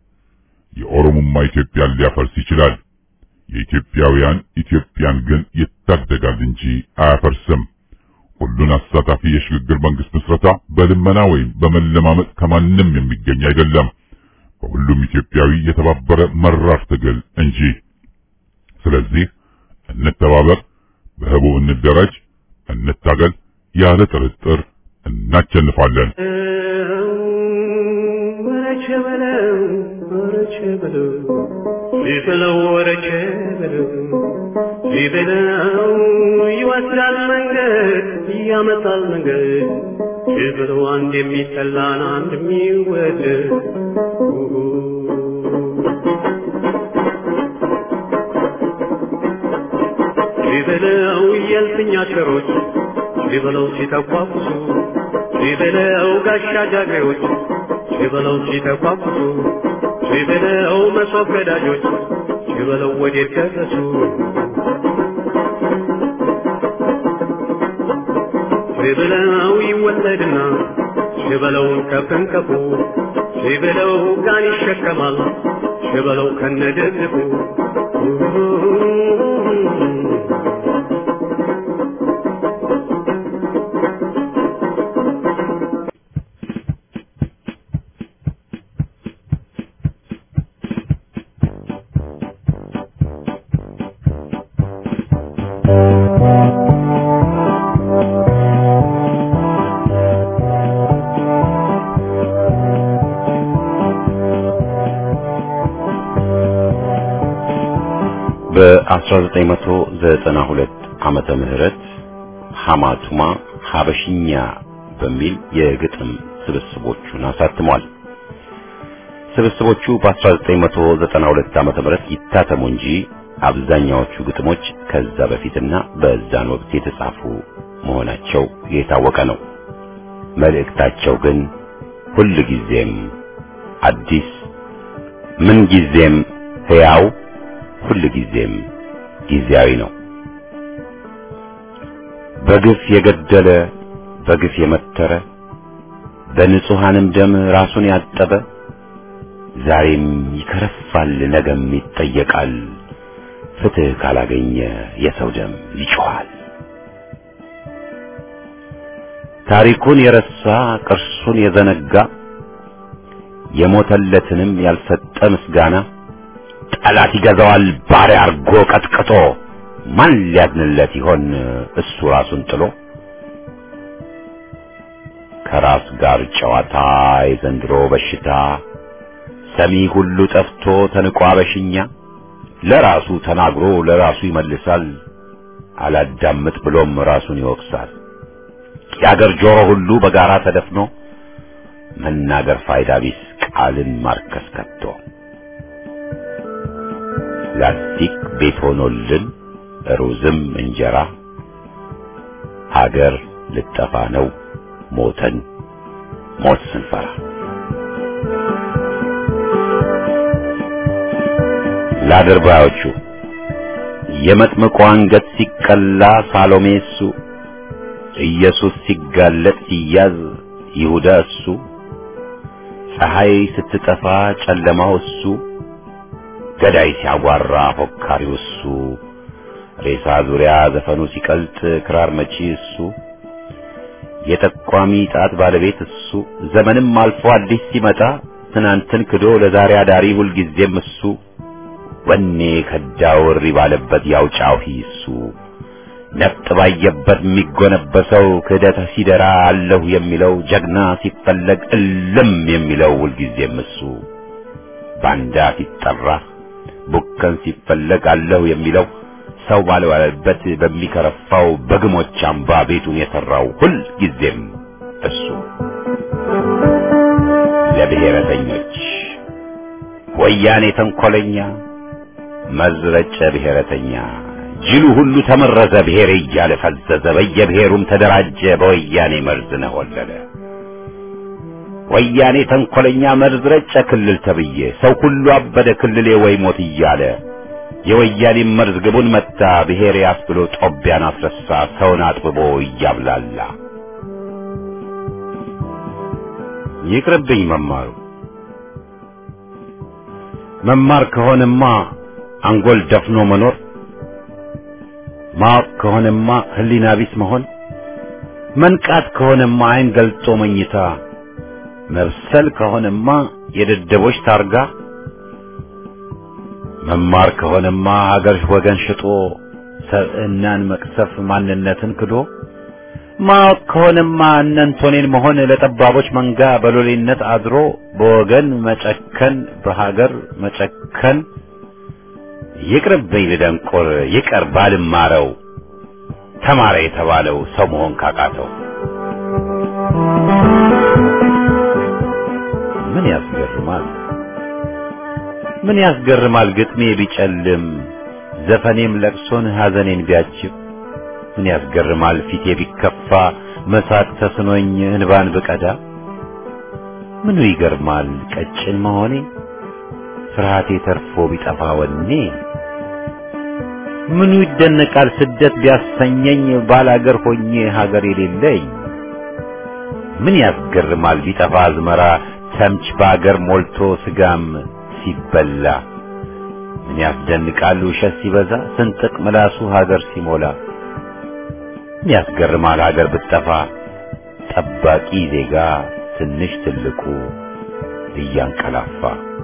የኦሮሞማ ኢትዮጵያን ሊያፈርስ ይችላል። የኢትዮጵያውያን ኢትዮጵያን ግን ይታደጋል እንጂ አያፈርስም። ሁሉን አሳታፊ የሽግግር መንግስት ምስረታ በልመና ወይም በመለማመጥ ከማንም የሚገኝ አይደለም፣ በሁሉም ኢትዮጵያዊ የተባበረ መራር ትግል እንጂ። ስለዚህ እንተባበር፣ በህቡ እንደራጅ፣ እንታገል። ያለ ጥርጥር እናቸንፋለን። ቢበለው ወረቼ በለው ቢበለው ይወስዳል መንገድ ያመጣል መንገድ ቢበለው አንድ የሚጠላን አንድ የሚወደድ ቢበለው የልፍኛ ቸሮች ቢበለው ሲተኳኩሱ ቢበለው ጋሻ ጃግሬዎች ቢበለው ሲተኳኩሱ ቢበለው መሶብ ገዳጆች ቢበለው ወዴት ደረሱ ቢበለው ይወለድና ቢበለውን ከፍንከፉ ቢበለው ጋን ይሸከማል ቢበለው ከነደግፉ በ1992 ዓመተ ምህረት ሐማቱማ ሐበሽኛ በሚል የግጥም ስብስቦቹን አሳትሟል። ስብስቦቹ በ1992 ዓመተ ምህረት ይታተሙ እንጂ አብዛኛዎቹ ግጥሞች ከዛ በፊትና በዛን ወቅት የተጻፉ መሆናቸው የታወቀ ነው። መልእክታቸው ግን ሁል ጊዜም አዲስ፣ ምን ጊዜም ሕያው፣ ሁል ጊዜም ጊዜያዊ ነው። በግፍ የገደለ በግፍ የመተረ በንጹሐንም ደም ራሱን ያጠበ ዛሬም ይከረፋል፣ ነገም ይጠየቃል። ፍትሕ ካላገኘ የሰው ደም ይጮኻል። ታሪኩን የረሳ ቅርሱን የዘነጋ የሞተለትንም ያልሰጠ ምስጋና ጠላት ይገዛዋል ባሪያ አርጎ ቀጥቅጦ ማን ሊያድንለት ይሆን እሱ ራሱን ጥሎ ከራስ ጋር ጨዋታ የዘንድሮ በሽታ ሰሚ ሁሉ ጠፍቶ ተንቋ በሽኛ ለራሱ ተናግሮ ለራሱ ይመልሳል አላዳምጥ ብሎም ራሱን ይወቅሳል የአገር ጆሮ ሁሉ በጋራ ተደፍኖ መናገር ፋይዳ ቢስ ቃልን ማርከስ ከቶ ላስቲክ ቤት ሆኖልን ሩዝም እንጀራ ሀገር ልጠፋ ነው ሞተን ሞት ስንፈራ ለአድርባዮቹ የመጥምቁ አንገት ሲቀላ ሳሎሜ እሱ ኢየሱስ ሲጋለጥ ሲያዝ ይሁዳ እሱ ፀሐይ ስትጠፋ ጨለማው እሱ ገዳይ ሲያጓራ ፎካሪው እሱ ሬሳ ዙሪያ ዘፈኑ ሲቀልጥ ክራር መቺ እሱ የጠቋሚ ጣት ባለቤት እሱ ዘመንም አልፎ አዲስ ሲመጣ ትናንትን ክዶ ለዛሬ አዳሪ ሁልጊዜም እሱ ወኔ ከዳው እሪ ባለበት ያው ጫሂ እሱ ነፍጥ ባየበት የሚጎነበሰው ክህደት ሲደራ አለሁ የሚለው ጀግና ሲፈለግ እልም የሚለው ሁልጊዜም እሱ ባንዳ ሲጠራ ቡከን ሲፈለግ አለሁ የሚለው ሰው ባልዋለበት በሚከረፋው በግሞች አምባ ቤቱን የሠራው ሁልጊዜም እሱ ለብሔረተኞች ወያኔ ተንኰለኛ መዝረጨ ብሔረተኛ ጅሉ ሁሉ ተመረዘ ብሔር እያለ ፈዘዘ በየብሔሩም ተደራጀ በወያኔ መርዝ ነሆለለ ወያኔ ተንኰለኛ መርዝ ረጨ ክልል ተብዬ ሰው ሁሉ አበደ ክልሌ ወይ ሞት እያለ የወያኔ መርዝ ግቡን መታ ብሔር ያስብሎ ጦቢያን አስረሳ ሰውን አጥብቦ እያብላላ ይቅርብኝ መማሩ መማር ከሆነማ አንጎል ደፍኖ መኖር ማወቅ ከሆነማ ህሊና ቢስ መሆን መንቃት ከሆነማ አይን ገልጦ መኝታ መብሰል ከሆነማ የደደቦች ታርጋ መማር ከሆነማ ሀገር ወገን ሽጦ ሰብዕናን መቅሰፍ ማንነትን ክዶ ማወቅ ከሆነማ እነንቶኔን መሆን ለጠባቦች መንጋ በሎሌነት አድሮ በወገን መጨከን በሀገር መጨከን ይቅርብኝ ልደንቆር ይቀር ባልማረው ተማረ የተባለው ሰው መሆን ካቃተው ምን ያስገርማል ምን ያስገርማል ግጥሜ ቢጨልም ዘፈኔም ለቅሶን ሐዘኔን ቢያጅብ ምን ያስገርማል ፊቴ ቢከፋ መሳቅ ተስኖኝ እንባን ብቀዳ ምኑ ይገርማል ቀጭን መሆኔ ፍርሃቴ ተርፎ ቢጠፋ ወኔ ምኑ ይደነቃል ስደት ቢያሰኘኝ ባላገር ሆኜ ሀገር የሌለኝ ምን ያስገርማል ቢጠፋ አዝመራ ተምች በአገር ሞልቶ ስጋም ሲበላ ምን ያስደንቃል ውሸት ሲበዛ ስንጥቅ ምላሱ ሀገር ሲሞላ ምን ያስገርማል ሀገር ብትጠፋ ጠባቂ ዜጋ ትንሽ ትልቁ እያንቀላፋ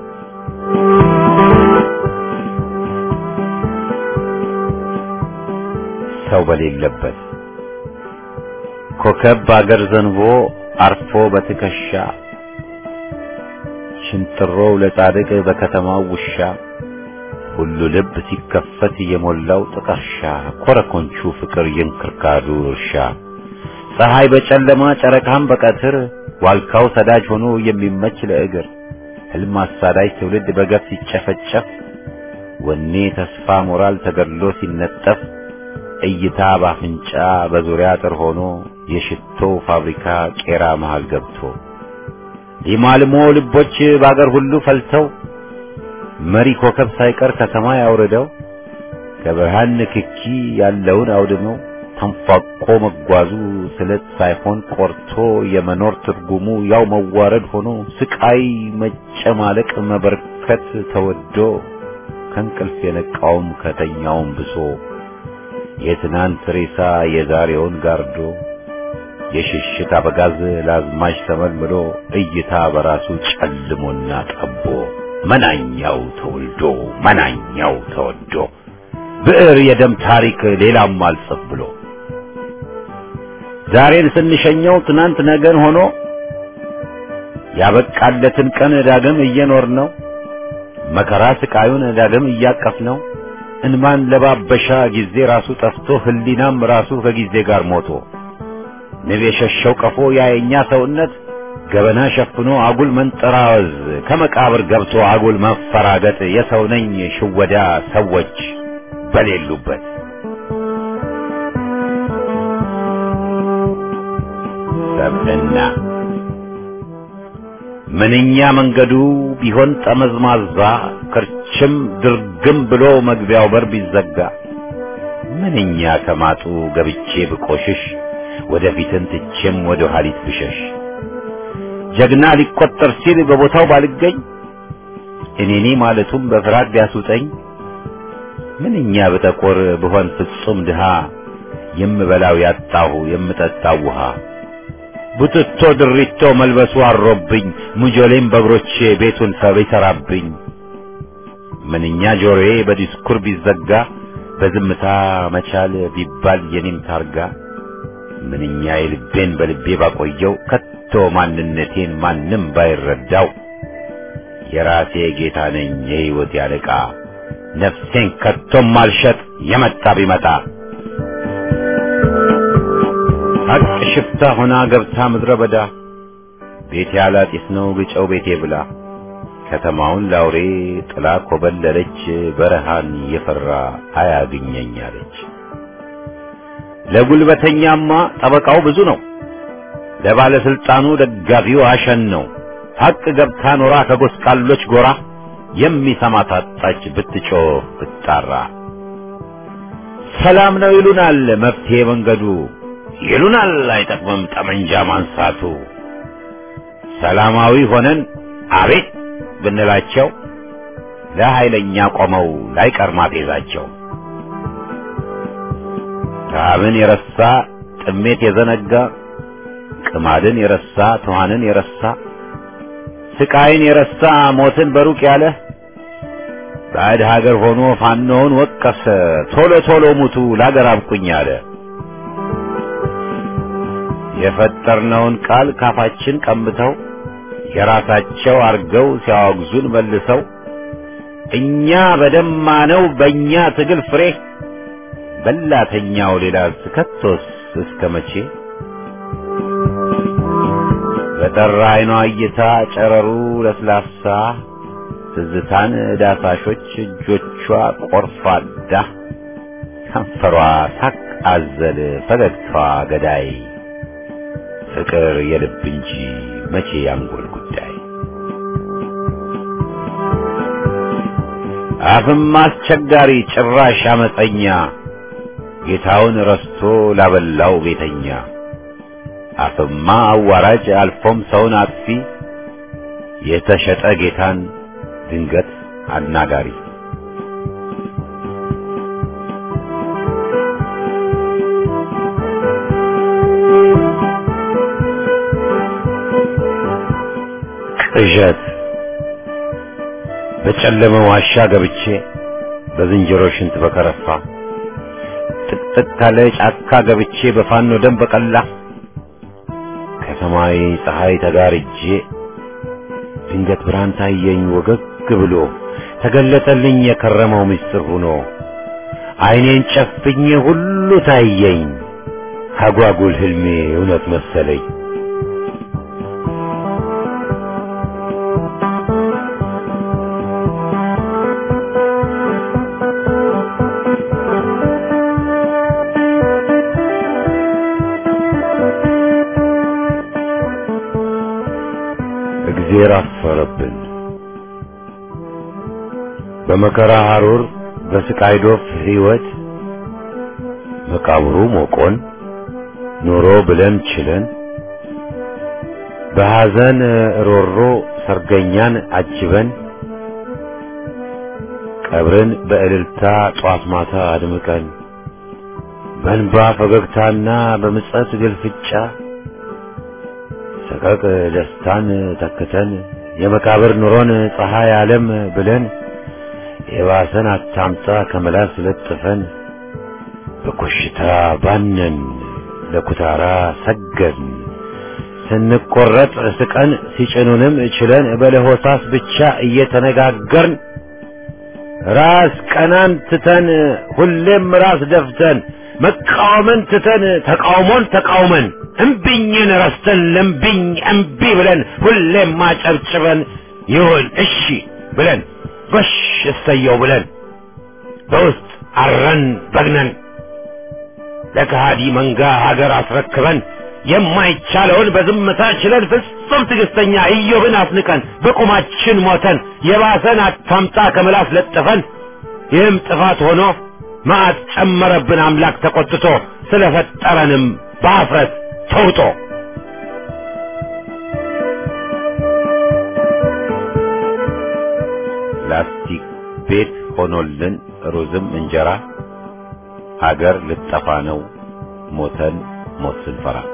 ሰው በሌለበት ኮከብ በአገር ዘንቦ አርፎ በትከሻ ሽንጥሮው ለጻድቅ በከተማው ውሻ ሁሉ ልብ ሲከፈት የሞላው ጥቀርሻ ኮረኮንቹ ፍቅር የእንክርካዱ እርሻ ፀሐይ በጨለማ ጨረቃም በቀትር ዋልካው ሰዳጅ ሆኖ የሚመች ለእግር ህልም አሳዳጅ ትውልድ በገፍ ሲጨፈጨፍ ወኔ ተስፋ ሞራል ተገድሎ ሲነጠፍ እይታ ባፍንጫ በዙሪያ አጥር ሆኖ የሽቶ ፋብሪካ ቄራ መሃል ገብቶ ሊማልሞ ልቦች በአገር ሁሉ ፈልተው መሪ ኮከብ ሳይቀር ከሰማይ አውርደው ከብርሃን ንክኪ ያለውን አውድመው ተንፏቆ መጓዙ ስለት ሳይሆን ቆርቶ የመኖር ትርጉሙ ያው መዋረድ ሆኖ ስቃይ መጨማለቅ መበርከት ተወዶ ከእንቅልፍ የነቃውም ከተኛውም ብሶ የትናንት ሬሳ የዛሬውን ጋርዶ የሽሽት አበጋዝ ለአዝማች ተመልምሎ እይታ በራሱ ጨልሞና ጠቦ መናኛው ተወልዶ መናኛው ተወዶ ብዕር የደም ታሪክ ሌላም አልጽፍ ብሎ ዛሬን ስንሸኘው ትናንት ነገን ሆኖ ያበቃለትን ቀን ዳግም እየኖር ነው መከራ ስቃዩን ዳግም እያቀፍ ነው እንማን ለባበሻ ጊዜ ራሱ ጠፍቶ ህሊናም ራሱ ከጊዜ ጋር ሞቶ ንብ የሸሸው ቀፎ ያየኛ ሰውነት ገበና ሸፍኖ አጉል መንጠራወዝ ከመቃብር ገብቶ አጉል መፈራገጥ የሰው ነኝ ሽወዳ ሰዎች በሌሉበት ሰብዕና ምንኛ መንገዱ ቢሆን ጠመዝማዛ ክርችም ድርግም ብሎ መግቢያው በር ቢዘጋ ምንኛ ከማጡ ገብቼ ብቆሽሽ ወደፊትን ትቼም ወደ ኋሊት ብሸሽ ጀግና ሊቆጠር ሲል በቦታው ባልገኝ እኔኔ ማለቱም በፍርሃት ቢያስውጠኝ ምንኛ በጠቆር ብሆን ፍጹም ድሃ የምበላው ያጣሁ የምጠጣው ውሃ ቡትቶ ድሪቶ መልበሱ አሮብኝ ሙጆሌም በእግሮቼ ቤቱን ሰብ ይሠራብኝ ምንኛ ጆሮዬ በዲስኩር ቢዘጋ በዝምታ መቻል ቢባል የኔም ታርጋ ምንኛ የልቤን በልቤ ባቆየው ከቶ ማንነቴን ማንም ባይረዳው የራሴ ጌታ ነኝ የሕይወት ያለቃ ነፍሴን ከቶም ማልሸጥ የመጣ ቢመጣ ሀቅ ሽፍታ ሆና ገብታ ምድረ በዳ ቤቴ ያላጢስ ነው ግጨው ቤቴ ብላ ከተማውን ላውሬ ጥላ ኮበለለች በረሃን የፈራ አያግኘኝ አለች። ለጉልበተኛማ ጠበቃው ብዙ ነው፣ ለባለስልጣኑ ደጋፊው አሸን ነው። ሀቅ ገብታ ኖራ ከጎስቋሎች ጎራ የሚሰማ ታጣች ብትጮህ ብትጣራ። ሰላም ነው ይሉናል መፍትሄ መንገዱ ይሉናል አይጠቅምም ጠመንጃ ማንሳቱ። ሰላማዊ ሆነን አቤት ብንላቸው ለኃይለኛ ቆመው ላይቀር ማፌዛቸው። ረሃብን የረሳ ጥሜት የዘነጋ ቅማድን የረሳ ትኋንን የረሳ ስቃይን የረሳ ሞትን በሩቅ ያለ ባዕድ ሀገር ሆኖ ፋኖውን ወቀሰ ቶሎ ቶሎ ሙቱ ላገር አብቁኝ አለ። የፈጠርነውን ቃል ካፋችን ቀምተው የራሳቸው አርገው ሲያወግዙን መልሰው እኛ በደማነው በእኛ ትግል ፍሬ በላተኛው ሌላ ስከቶስ እስከ መቼ በጠራ አይኗ እይታ ጨረሩ ለስላሳ ትዝታን ዳሳሾች እጆቿ ቆርፋዳ ከንፈሯ ሳቅ አዘል ፈገግታዋ ገዳይ ፍቅር የልብ እንጂ መቼ ያንጎል ጉዳይ አፍም አስቸጋሪ ጭራሽ አመፀኛ ጌታውን ረስቶ ላበላው ቤተኛ አፍማ አዋራጅ አልፎም ሰውን አጥፊ የተሸጠ ጌታን ድንገት አናጋሪ ቅዠት በጨለመ ዋሻ ገብቼ በዝንጀሮ ሽንት በከረፋ ጥቅጥቅ ካለ ጫካ ገብቼ በፋኖ ደም በቀላ ከሰማይ ፀሐይ ተጋርጄ ድንገት ብርሃን ታየኝ ወገግ ብሎ ተገለጠልኝ የከረመው ምስጢር ሆኖ ዓይኔን ጨፍኜ ሁሉ ታየኝ አጓጉል ህልሜ እውነት መሰለኝ። እግዜር አፈረብን። በመከራ ሐሩር በስቃይ ዶፍ ሕይወት መቃብሩ ሞቆን ኖሮ ብለን ችለን በሐዘን ሮሮ ሰርገኛን አጅበን ቀብርን በእልልታ ጧት ማታ አድምቀን በእንባ ፈገግታና በምጸት ግልፍጫ ሰቀቅ ደስታን ተክተን የመቃብር ኑሮን ፀሐይ ዓለም ብለን የባሰን አታምጣ ከመላስ ለጥፈን በኮሽታ ባነን ለኩታራ ሰገድን ስንቆረጥ ስቀን ሲጭኑንም ችለን በለሆሳስ ብቻ እየተነጋገርን ራስ ቀናን ትተን ሁሌም ራስ ደፍተን መቃወምን ትተን ተቃውሞን ተቃውመን እምቢኝን ረስተን ለምቢኝ እምቢ ብለን ሁሌም ማጨብጭበን ይሁን እሺ ብለን ጎሽ እሰየው ብለን በውስጥ አረን በግነን ለከሃዲ መንጋ ሀገር አስረክበን የማይቻለውን በዝምታ ችለን ፍጹም ትዕግስተኛ ኢዮብን አስንቀን በቁማችን ሞተን የባሰን አታምጣ ከምላስ ለጥፈን ይህም ጥፋት ሆኖ መዓት ጨመረብን አምላክ ተቆጥቶ ስለፈጠረንም በአፍረት ተውጦ ላስቲክ ቤት ሆኖልን ሩዝም እንጀራ አገር ልጠፋ ነው ሞተን ሞት ስንፈራ